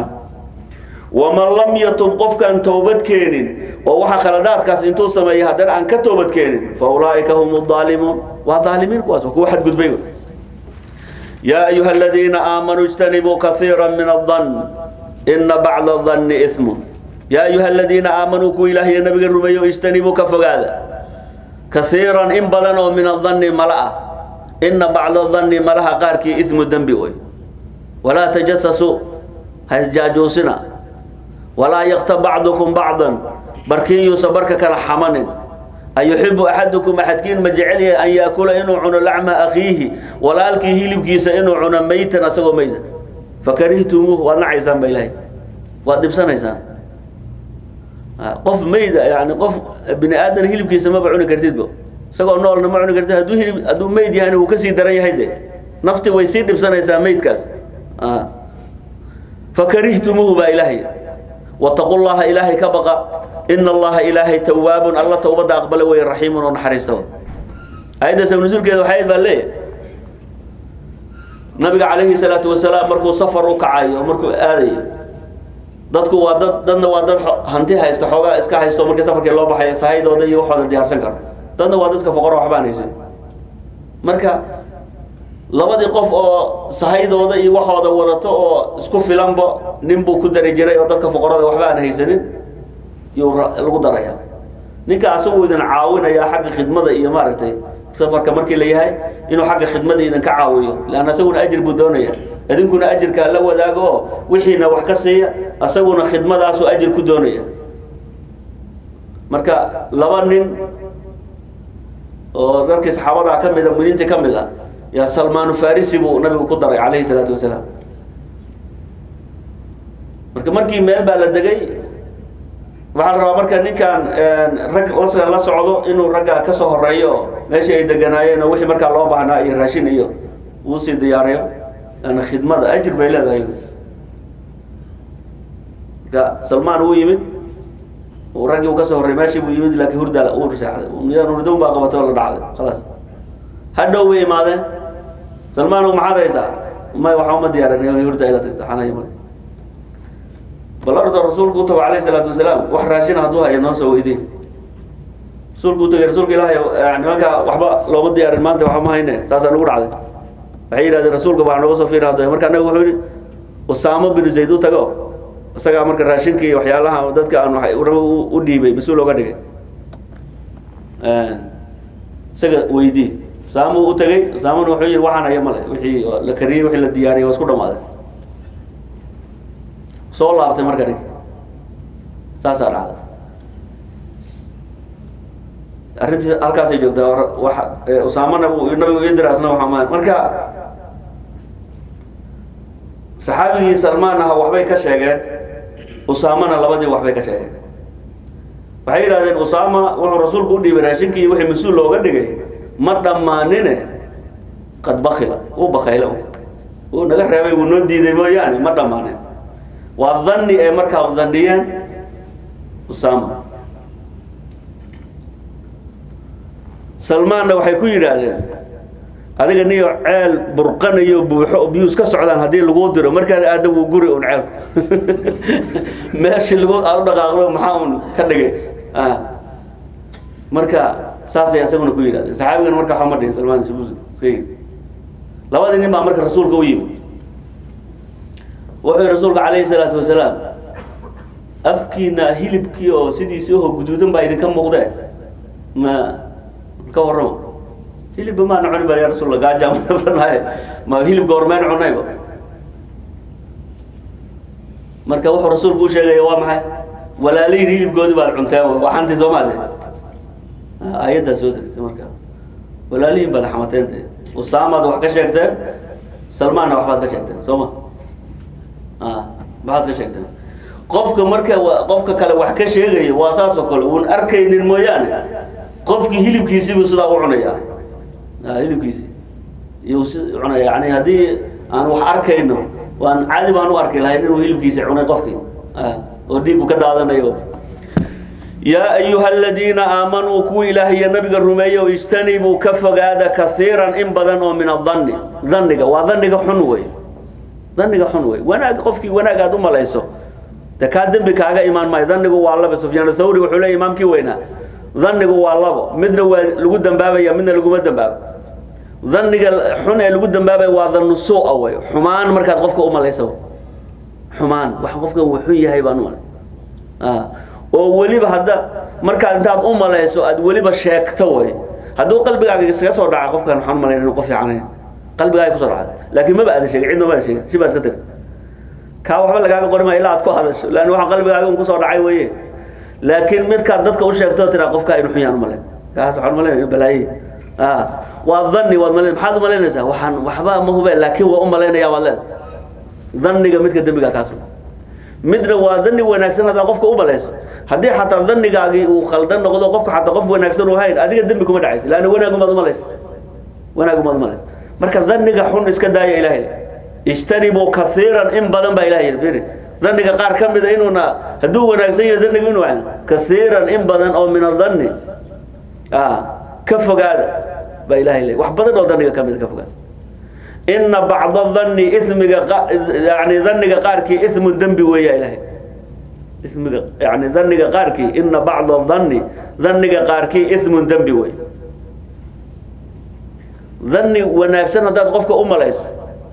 waman lam yatub qofkaan toobad keenin oo waxa khaladaadkaas intuu sameeyay haddana aan ka toobad keenin fa ulaa'ika hum aalimuun waa aalimiin kuwaas waa kuwa xadgudbay yaa ayuha aladiina aamanuu ijtanibuu kaiira min adan ina bacda danni ismun yaa ayuha aladiina aamanuu kuwa ilaahiyo nabiga rumeeyo ijtanibuu ka fogaada kaiiran in badan oo min adanni mala ah ina bacda danni malaha qaarkii ismu dembi wey walaa tajasasuu ha isjaajuusina walaa yaktab bacdukum bacdan barkiin yuusa barka kala xamanin ayuxibu axadukum axadkiin ma jecel yahay an yaakula inuu cuno lacma akhiihi walaalkii hilibkiisa inuu cuno maytan asagoo mayda fakarihtumuuh waad nacaysaan ba ilahay waad dhibsanaysaan qof mayda yani qof bini aadan hilibkiisa maba cuni kartidba isagoo noolna ma cuni kartid hadduu hilib hadduu mayd yahayna wuu kasii daran yahay de nafti way sii dhibsanaysaa maydkaas fakarihtumuuhu baa ilaahay wataqu llaha ilaahay ka baqa ina allaha ilaahay tawaabun alla towbadda aqbala wey raxiimun oo naxariista ayadda sabnusuulkeeda waxayd baa leeyahay nabiga calayhi salaatu wasalaam markuu safar u kacayo markuu aadayo dadku waa dad dadna waa dad hanti haysta xoogaa iska haysto markii safarkii loo baxay sahaydooda iyo waxooda diyaarsan karo dadna waa dadka foqoro waxbaan haysan marka labadii qof oo sahaydooda iyo waxooda wadato oo isku filanba nin buu ku dari jiray oo dadka foqorada waxba aan haysanin yuu lagu daraya ninka asagu idin caawinaya xagga khidmada iyo maaragtay safarka markii la yahay inuu xagga khidmada idinka caawiyo leanna asaguna ajir buu doonaya idinkuna ajirkaa la wadaago oo wixiina wax ka siiya asaguna khidmadaasuu ajir ku doonaya marka laba nin oo dadkii saxaabadaa ka mida mudiinta ka mid a yaa salmaanu farisi buu nabigu ku daray calayhi salaatu wasalaam marka markii meel baa la degay waxaa la rabaa marka ninkan rag la la socdo inuu ragga ka soo horeeyo oo meeshii ay deganaayeen oo wixii markaa loo baahnaa iyo raashin iyo uu sii diyaariyo ana khidmada ajir bay leedahay marka salmaan uu yimid uu raggii uu ka soo horreeyay meeshii buu yimid laakiin hurda uu seexday midaan hurdoon baa qabatay oo la dhacday khalaas hadhow bay imaadeen salmaan maxaad haysaa may waxaa uma diyaarinay hurda ila tagta xanaya male bal orda rasuulku u tago calayhi salaatu wasalaam wax raashin hadduu hayo noo soo weydiin rasuulku u tagay rasuulka ilaahay nimanka waxba looma diyaarin maanta waxba ma hayne saasaa nagu dhacday waxay yidhahdeen rasuulka baa nooga soo fiiri hadda marka anaga wuxuu yidhi usaamo bin zayd u tago isagaa marka raashinka iyo waxyaalaha dadka aan rabo u dhiibay mas-uul oga dhigay isaga weydii usaama u tegey usaamana wuxuu yihi waxaan haya male wixii la kariyey wixii la diyaariyey waa isku dhamaaday soo laabtay marka nig saasaa dhacday arrintii halkaasay joogtaa wa usaamana nabigu ii dira asna waxaa ma marka saxaabigii salmaan aha waxbay ka sheegeen usaamana labadii waxbay ka sheegeen waxay yidhahdeen usaama wuxuu rasuulku u dhiibay raashinkii iyo wixii mas-uul looga dhigay ma dhammaanine qad bakila uu bakayla uu naga reebay wuu noo diiday mooyaane ma dhammaanin waa dhanni ee markaa dhaniyeen usaama salmaanna waxay ku yidhaahdeen adiga niyo ceel burqanayo buuxo oo biyuus ka socdaan haddii laguu diro markaad aada wuu guri un ceel meeshii lagu aad u dhaqaaqdo maxaa un ka dhigay marka saasay isaguna ku yidhahdeen saxaabigan marka waxaa ma dhihin salmaan iska yidhi labadii nin baa marka rasuulka u yimid wuxuu yihi rasuulka calayhi salaatu wasalaam afkiina hilibkii oo sidiisii oho guduudan baa idinka muuqdee ma ka warramo hilibba maana cuni bal ya rasulla gaajaamanaaye ma hilib goormeen cunayba marka wuxuu rasuulku u sheegaya waa maxay walaalihin hilibkoodi baad cunteen waxaantii soo maade aayaddaa soo degtay marka walaalihin baad xamateen de usaamaad wax ka sheegteen salmaanna waxbaad ka sheegteen soo ma maxaad ka sheegteen qofka marka qofka kale wax ka sheegaya waa saas oo kale uun arkaynin mooyaane qofkii hilibkiisiibuu sidaa u cunayaa hilibkiisi iyuu si cunaya yani haddii aan wax arkayno waan caadi baan u arki lahayn inuu hilibkiisi cunay qofkii oo dhiigu ka daadanayo yaa ayuha aladiina aamanuu kuwii ilaahay iyo nabiga rumeeyo ijtanibuu ka fogaada kaiiran in badan oo min adanni dhanniga waa dhanniga xun wey dhanniga xun wey wanaag qofkii wanaag aad u malayso de kaa dembi kaaga imaan maayo dhannigu waa laba sufyaan thawri wuxuu leey imaamkii weynaa dhannigu waa labo midna waa lagu dambaabaya midna laguma dambaabo dhanniga xun ee lagu dambaabaya waa dhannu suu'a wey xumaan markaad qofka u malayso xumaan wax qofka uu xun yahay baan u malay oo weliba hadda markaad intaad u malayso aad weliba sheegto wey hadduu qalbigaaga iskaga soo dhaca qofkan waxaan umalayn inuu qof fiican qalbigaaga kusoo dhacda laakiin maba aada sheegin cidna ma ada sheegin si baa iska tiri kaa waxba lagaaga qori maayo ilaa aad ku hadasho leanna waxa qalbigaaga un kusoo dhacay weye laakiin midkaad dadka u sheegto tiraa qofka inu xun yaan umalayn kaas waxaan umalaynaya balaaye waa dhanni waad malayn maxaad umalaynaysaa waxaan waxba ma hube laakiin waa u malaynaya waad leeda dhanniga midka dembiga kaas midna waa dhanni wanaagsan haddaad qofka u malayso haddii xataa dhannigaagii uu khaldan noqdo qofka xataa qof wanaagsan u hayn adiga dembi kuma dhacaysa leanna wanaagumaad umalaysa wanaagumaad umalaysa marka dhanniga xun iska daaya ilahay ijtanibuu kaiiran in badan baa ilahay yidhi fiiri dhanniga qaar ka mida inuuna hadduu wanaagsan yahay dhannigu inuu hayn kaiiran in badan oo min adhanni ka fogaada baa ilahay leey wax badan oo dhanniga ka mida ka fogaada ina bacda dhanni ismiga yani dhanniga qaarkii ismu dembi weeya ilahay ismiga yani dhanniga qaarkii ina bacda dhanni dhanniga qaarkii ismun dembi wey dhanni wanaagsan haddaad qofka u malayso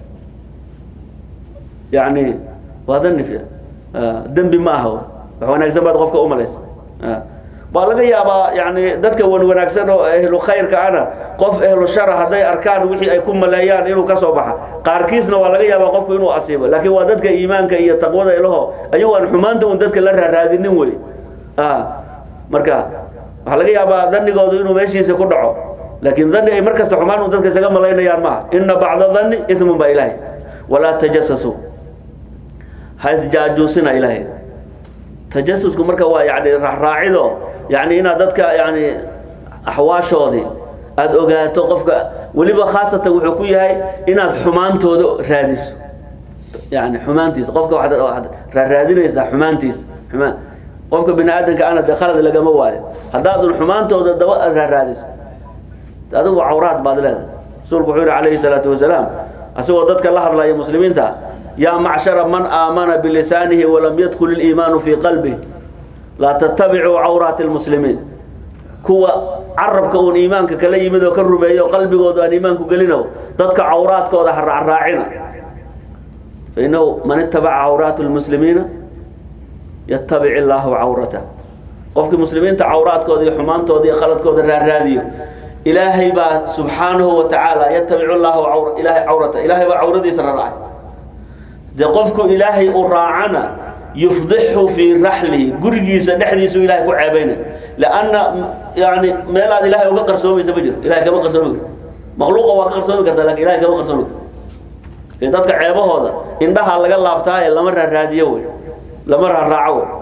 yani waa dhanni fi dembi ma aha wax wanaagsan baad qofka u malayso waa laga yaabaa yani dadka wan wanaagsan oo ehlu khayrka ana qof ehlu shara hadday arkaan wixii ay ku maleeyaan inuu ka soo baxa qaarkiisna waa laga yaabaa qofku inuu asiibo laakiin waa dadka iimaanka iyo taqwada ilaho ayagu aan xumaanta un dadka la raaraadinin wey marka waxaa laga yaabaa dhanigoodu inuu meeshiisa ku dhaco laakiin dhani ay mar kasta xumaan un dadka isaga malaynayaan maaha ina bacda dhanni ismun baa ilaahay walaa tajasasuu ha isjaajuusina ilaahay tajasusku marka waa yani raacraacido yani inaad dadka yani axwaashoodii aada ogaato qofka weliba khaasatan wuxuu ku yahay inaad xumaantooda raadiso yani xumaantiisa qofka waxaad waxaad raaraadinaysaa xumaantiisa xumaan qofka bini aadamka ana de khalad lagama waayo haddaadun xumaantooda daba aad raaraadiso adigu cawraad baad leedahay rasuulku wuxuu yihi calayhi salaatu wasalaam asagoo dadka la hadlaya muslimiinta yaa macshara man aamana bilisaanihi walam yadkul iliimaanu fii qalbih laa tattabicuu cawraati lmuslimiin kuwa carabka uun iimaanka kala yimid oo ka rumeeyo qalbigooda aan iimaanku gelino dadka cawraadkooda ha raacraacina fainahu man itabaca cawraat lmuslimiina yatabic illaahu cawratah qofkii muslimiinta cawraadkooda iyo xumaantooda iyo khaladkooda raaraadiyo ilaahay baa subxaanahu wa tacaala yatabicu llaahu cawra ilaahay cawrata ilaahay baa cawradiisa raracay dee qofku ilaahay uu raacana yufdixu fii raxlihi gurigiisa dhexdiisu ilahay ku ceebayna lanna yani meelaad ilahay uga qarsoomaysa ma jiro ilahay kama qarsoomi karto makhluuqa waa ka qarsoomi karta lakin ilahay kama qarsoomi karto ee dadka ceebahooda indhaha laga laabtaa ee lama raaraadiyo wey lama raaraaco wey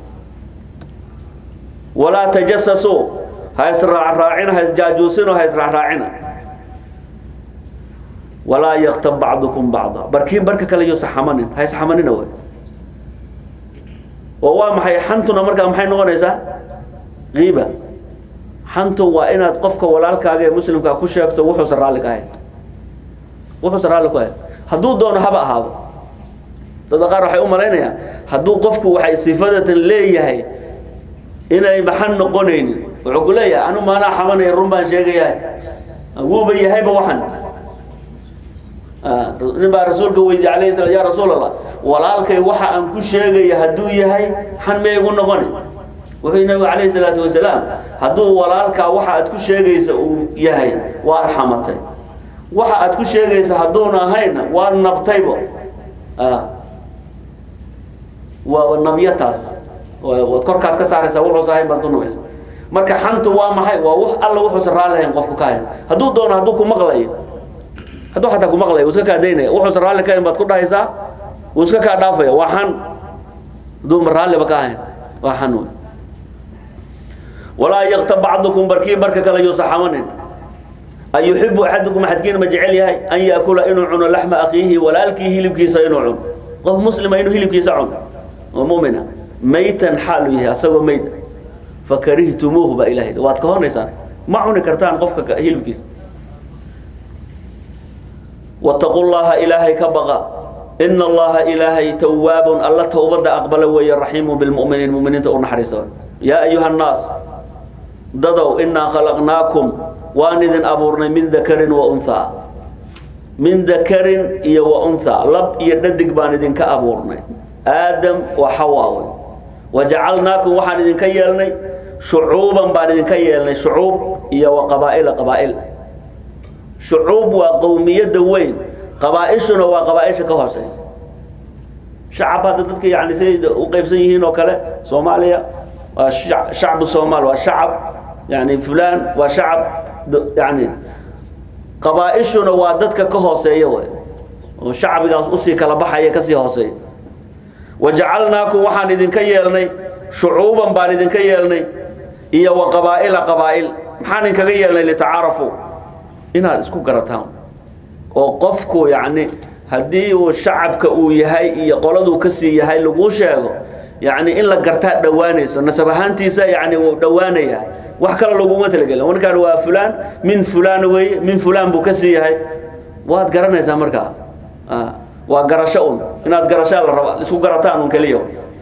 walaa tajasasuu ha israacraacina ha isjaajuusino ha israacraacina walaa yaktab bacdukum bacda barkiin barka kale yuusa xamanin ha isxamanina wey oo waa maxay xantuna markaa maxay noqonaysaa kiiba xantu waa inaad qofka walaalkaaga ee muslimkaa ku sheegto wuxuusa raalli ka ahayn wuxuusa raalli ku ahayn hadduu doono haba ahaado dadka qaar waxay u malaynayaan hadduu qofku waxay sifadatan leeyahay inay maxan noqonaynin wuxuu ku leeyahay anu maanaa xamanaya run baan sheegayahay wuuba yahayba waxan nin baa rasuulka weydiye alayh slam ya rasuul allah walaalkay waxa aan ku sheegaya hadduu yahay xan miyay gu noqoni wuxuu nabigu calayhi salaatu wasalaam hadduu walaalkaa waxa aad ku sheegaysa uu yahay waad xamatay waxa aad ku sheegaysa hadduuna ahayna waad nabtaybo waa nabyataas waad korkaad ka saaraysaa wuxuusa ahayn baad ku nabaysa marka xantu waa maxay waa wax alla wuxuusa raalli ahayn qofku ka hayn hadduu doono hadduu ku maqlayo hadduu xataa ku maqlaya wuu iska kaa daynaya wuxuusa raalli ka hayn baad ku dhahaysaa wuu iska kaa dhaafaya waa xan hadduu ma raalliba ka ahayn waa xan wey walaa yaktab bacdukum barkii barka kale yuusa xamanin an yuxibu axadukum axadkiina ma jecel yahay an yaakula inuu cuno laxma akhiihi walaalkii hilibkiisa inuu cuno qof muslima inuu hilibkiisa cuno oo mumina maytan xaalu yahay asagoo meyd fakarihtumuuhu baa ilahay waad ka hornaysaan ma cuni kartaan qofka hilibkiisa wataqu llaha ilaahay ka baqa ina allaha ilaahay tawaabun alla towbada aqbala weeye raxiimu bilmuminiin muminiinta u naxariista yaa ayuha nnaas dadow inaa khalaqnaakum waan idin abuurnay min dakarin wa unhaa min dakarin iyo wa unhaa lab iyo dhadig baan idinka abuurnay aadam wa xawaawe wajacalnaakum waxaan idinka yeelnay shucuuban baan idinka yeelnay shucuub iyo wa qabaa'ila qabaa'il shucuub waa qowmiyadda weyn qabaa-ishuna waa qabaa-isha ka hooseeya shacab hadda dadka yani siday u qeybsan yihiin oo kale soomaaliya waa shacbu soomaal waa shacab yani fulan waa shacab yani qabaa-ishuna waa dadka ka hooseeya wey oo shacbigaas usii kala baxaya kasii hooseeya wajacalnaakum waxaan idinka yeelnay shucuuban baan idinka yeelnay iyo wa qabaa'ila qabaa'il maxaan idinkaga yeelnay litacaarafuu inaad isku garataan oo qofku yacni haddii uu shacabka uu yahay iyo qoladuu kasii yahay laguu sheego yacni in la gartaa dhowaanayso nasab ahaantiisa yani wuu dhowaanayaa wax kale laguma talagelin markaan waa fulaan min fulaan weeye min fulaan buu kasii yahay waad garanaysaa markaa waa garasho un inaad garashaa la raba isku garataan un keliya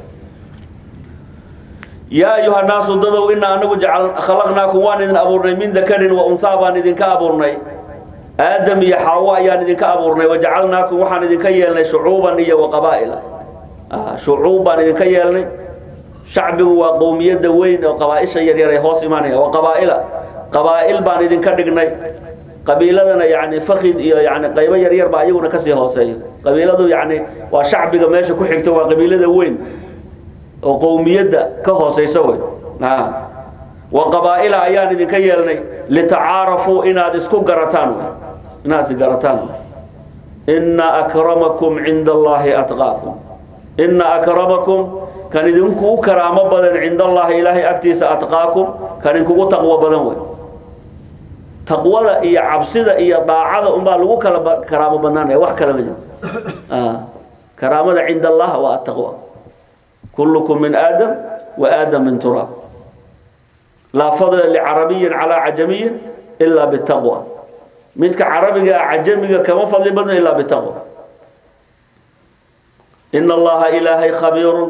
yaa ayuha naasu dadow inaa anagu jacal khalaqnaakum waan idin abuurnay min dakarin wa unhaa baan idinka abuurnay aadam iyo xaawo ayaan idinka abuurnay wajacalnaakum waxaan idinka yeelnay shucuuban iyo wa qabaa'ila shucuub baan idinka yeelnay shacbigu waa qowmiyadda weyn oo qabaa-isha yaryar ay hoos imaanaya wa qabaa'ila qabaa'il baan idinka dhignay qabiiladana yani fakid iyo yani qaybo yaryar baa iyaguna kasii hooseeya qabiiladu yani waa shacbiga meesha ku xigto waa qabiilada weyn oo qowmiyadda ka hooseysa wey wa qabaa'ila ayaan idinka yeelnay litacaarafuu inaad isku garataan wey inaad is garataan ina akramakum cinda allahi atqaakum ina akramakum kan idinku karaamo badan cinda allahi ilaahay agtiisa atqaakum kan idinkugu taqwo badan wey taqwada iyo cabsida iyo daacada unbaa lagu kala karaamo badnaanaya wax kale ma jiro karaamada cinda allah waa ataqwa kullukum min aadam wa aadam min turaab laa fadla licarabiyin calaa cajamiyin ilaa bitaqwa midka carabiga ah cajamiga kama fadli badno ilaa bitaqwa ina allaha ilaahay khabiirun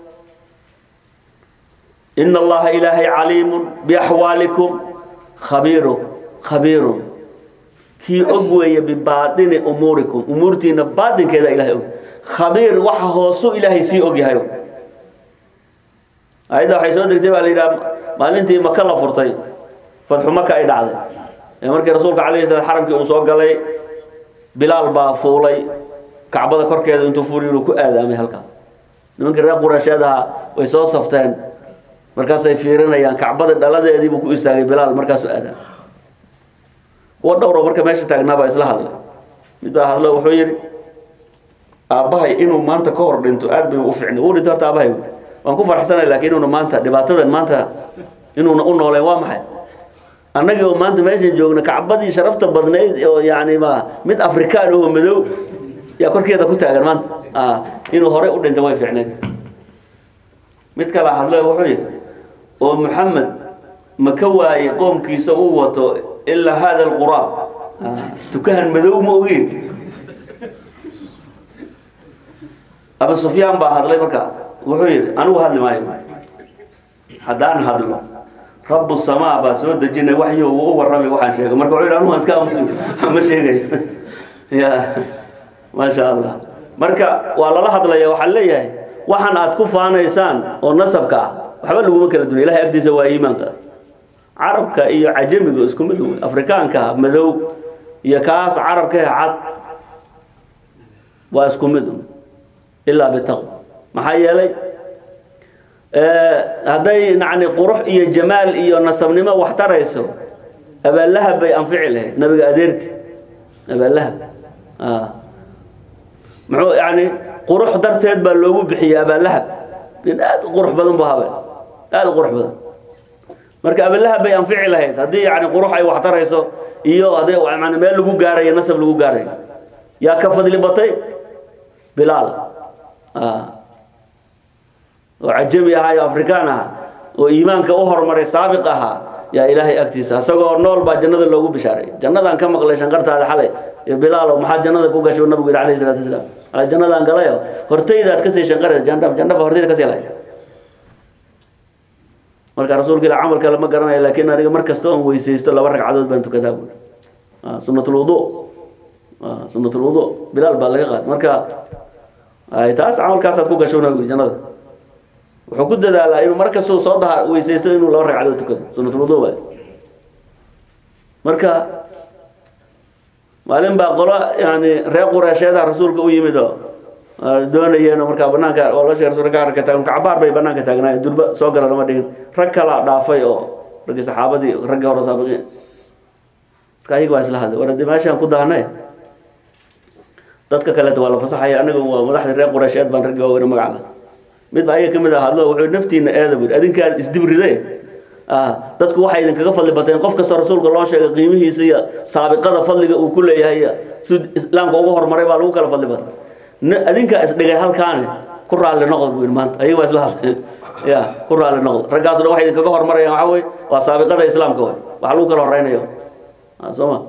ina allaha ilaahay caliimun biaxwaalikum khabiiru khabiirun kii og weeye bibaatini umuurikum umuurtiina baatinkeeda ilahay og khabiir waxa hoosu ilaahay sii og yahay ayadda waxay soo degtay baa la yidhaha maalintii maka la furtay fadxu maka ay dhacday markii rasuulka calayhi salaam xaramkii uu soo galay bilaal baa fuulay kacbada korkeeda intuu fuuliy inuu ku aadaamay halkaa nimankii reer quraysheed ahaa way soo safteen markaasay fiirinayaan kacbada dhaladeediibuu ku istaagay bilaal markaasuu aadaamay kuwa dhowro marka meesha taagnaa baa isla hadlay mid baa hadlo wuxuu yidhi aabbahay inuu maanta ka hor dhinto aad bay u fiicnay wuu dhinto horta aabbahay buuri waan ku farxsanay laakiin inuuna maanta dhibaatadan maanta inuuna u nooleen waa maxay annagii oo maanta meeshan joogna kacbadii sharafta badnayd oo yani ma mid afrikaan oo madow yaa korkeeda ku taagan maanta inuu horey u dhinta way fiicneed mid kala hadle wuxuu yidhi oo maxamed ma ka waayey qoomkiisa uu wato ilaa hada alquraab tukahan madow ma ogeen abu sufyaan baa hadlay marka wuxuu yidhi anigu hadli maayo haddaan hadlo rabu samaa baa soo dejinay waxyo uu u warramay waxaan sheegay marka wuxuu yidhi anugu iska aamusi ma sheegayo ya maasha allah marka waa lala hadlaya waxaan leeyahay waxaan aad ku faanaysaan oo nasabka ah waxba laguma kala dunya ilahay agtiisa waa iimaanka carabka iyo cajamiga isku mid wey afrikaanka madow iyo kaas carabka ee cad waa isku mid ilaa bitaqwa maxaa yeelay hadday yani qurux iyo jamaal iyo nasabnimo wax tarayso abaallahab bay anfici lahayd nabiga adeerki abaallahab muxuu yani qurux darteed baa loogu bixiyey abaallahab nin aad u qurux badan bu habe aad u qurux badan marka abaallahab bay anfici lahayd haddii yani qurux ay wax tarayso iyo hadday yani meel lagu gaarayo nasab lagu gaarayo yaa ka fadli batay bilaal oo cajami ahaa iyo afrikaan ahaa oo iimaanka u horumaray saabiq ahaa yaa ilaahay agtiisa isagoo nool baa jannada loogu bishaaray jannadaan ka maqlay shanqartaada xalay iyo bilaalo maxaa jannada ku gashay nabigu yidhi alayhi salaatu wasalaam ala jannadaan galayo hortaydaad kasii shanqaraysa jandhaf jandhafa hortayda kasii lay marka rasuulka ila camal kale ma garanayo laakiin aniga mar kasta oon weysaysto laba ragcadood baan tukadaa buuri sunnatul wudu sunnatul wudu bilaal baa laga qaad marka taas camalkaasaad ku gasho nabigu jannada wuxuu ku dadaalaa inuu mar kastuu soo daha weysaysto inuu laba ragcadood tukado sunnatul wudu waay marka maalin baa qolo yani reer qureesheeda rasuulka u yimid oo doonayeen markaa banaanka oo la sheeg rasuulka ka arkata kacabaar bay banaanka taagnaayeen durba soo gala lama dhigin rag kala dhaafay oo raggii saxaabadii raggii hore saabiqiin marka ayaga waa isla hadlay war haddii meeshaan ku dahnay dadka kaleeta waa la fasaxaya aniga waa madaxdii reer qureysheed baan raggi waaweyne magaca lah mid baa ayaga ka mid ah hadlo wuxuu naftiina eeda buu adinkaa isdibride dadku waxay idinkaga fadli bateen qof kastoo rasuulka loo sheegay qiimihiisa iyo saabiqada fadliga uu ku leeyahay si islaamka ugu horumaray baa lagu kala fadli batay adinkaa isdhigay halkaani ku raalli noqod buu yidhi maanta ayaga waa isla hadlay ya ku raalli noqod raggaaso dhan waxay idinkaga horumarayaan waxaa wey waa saabiqada islaamka wey waxa lagu kala horeynayo soo ma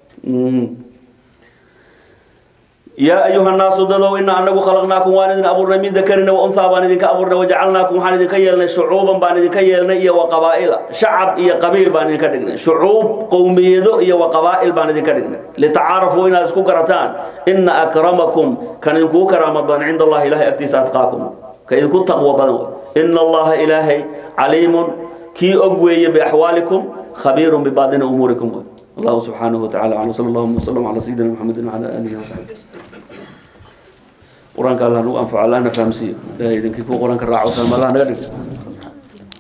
yaa ayuha nnaasu dadow ina anagu khalaqnaakum waan idin abuurnay min dakarina waunhaa baan idinka abuurnay wajacalnaakum waxaan idinka yeelnay shucuuban baan idinka yeelnay iyo waqabaa'ila shacab iyo qabiil baan idinka dhignay shucuub qowmiyado iyo waqabaa'il baan idinka dhignay litacaarafuu inaad isku garataan ina akramakum kan idinkugu karaamad badan cinda allahi ilahay agtiisa atqaakum ka idinku taqwo badan wey ina allaha ilaahay caliimun kii og weeye biaxwaalikum khabiirun bibaadini umuurikum wey الله سبحانه وتعالى وعلى صلى الله وسلم على سيدنا محمد وعلى اله وصحبه قرآن قال الله أنفع الله نفهم سي لا يدنك قرآن كراعه فهم الله نقدر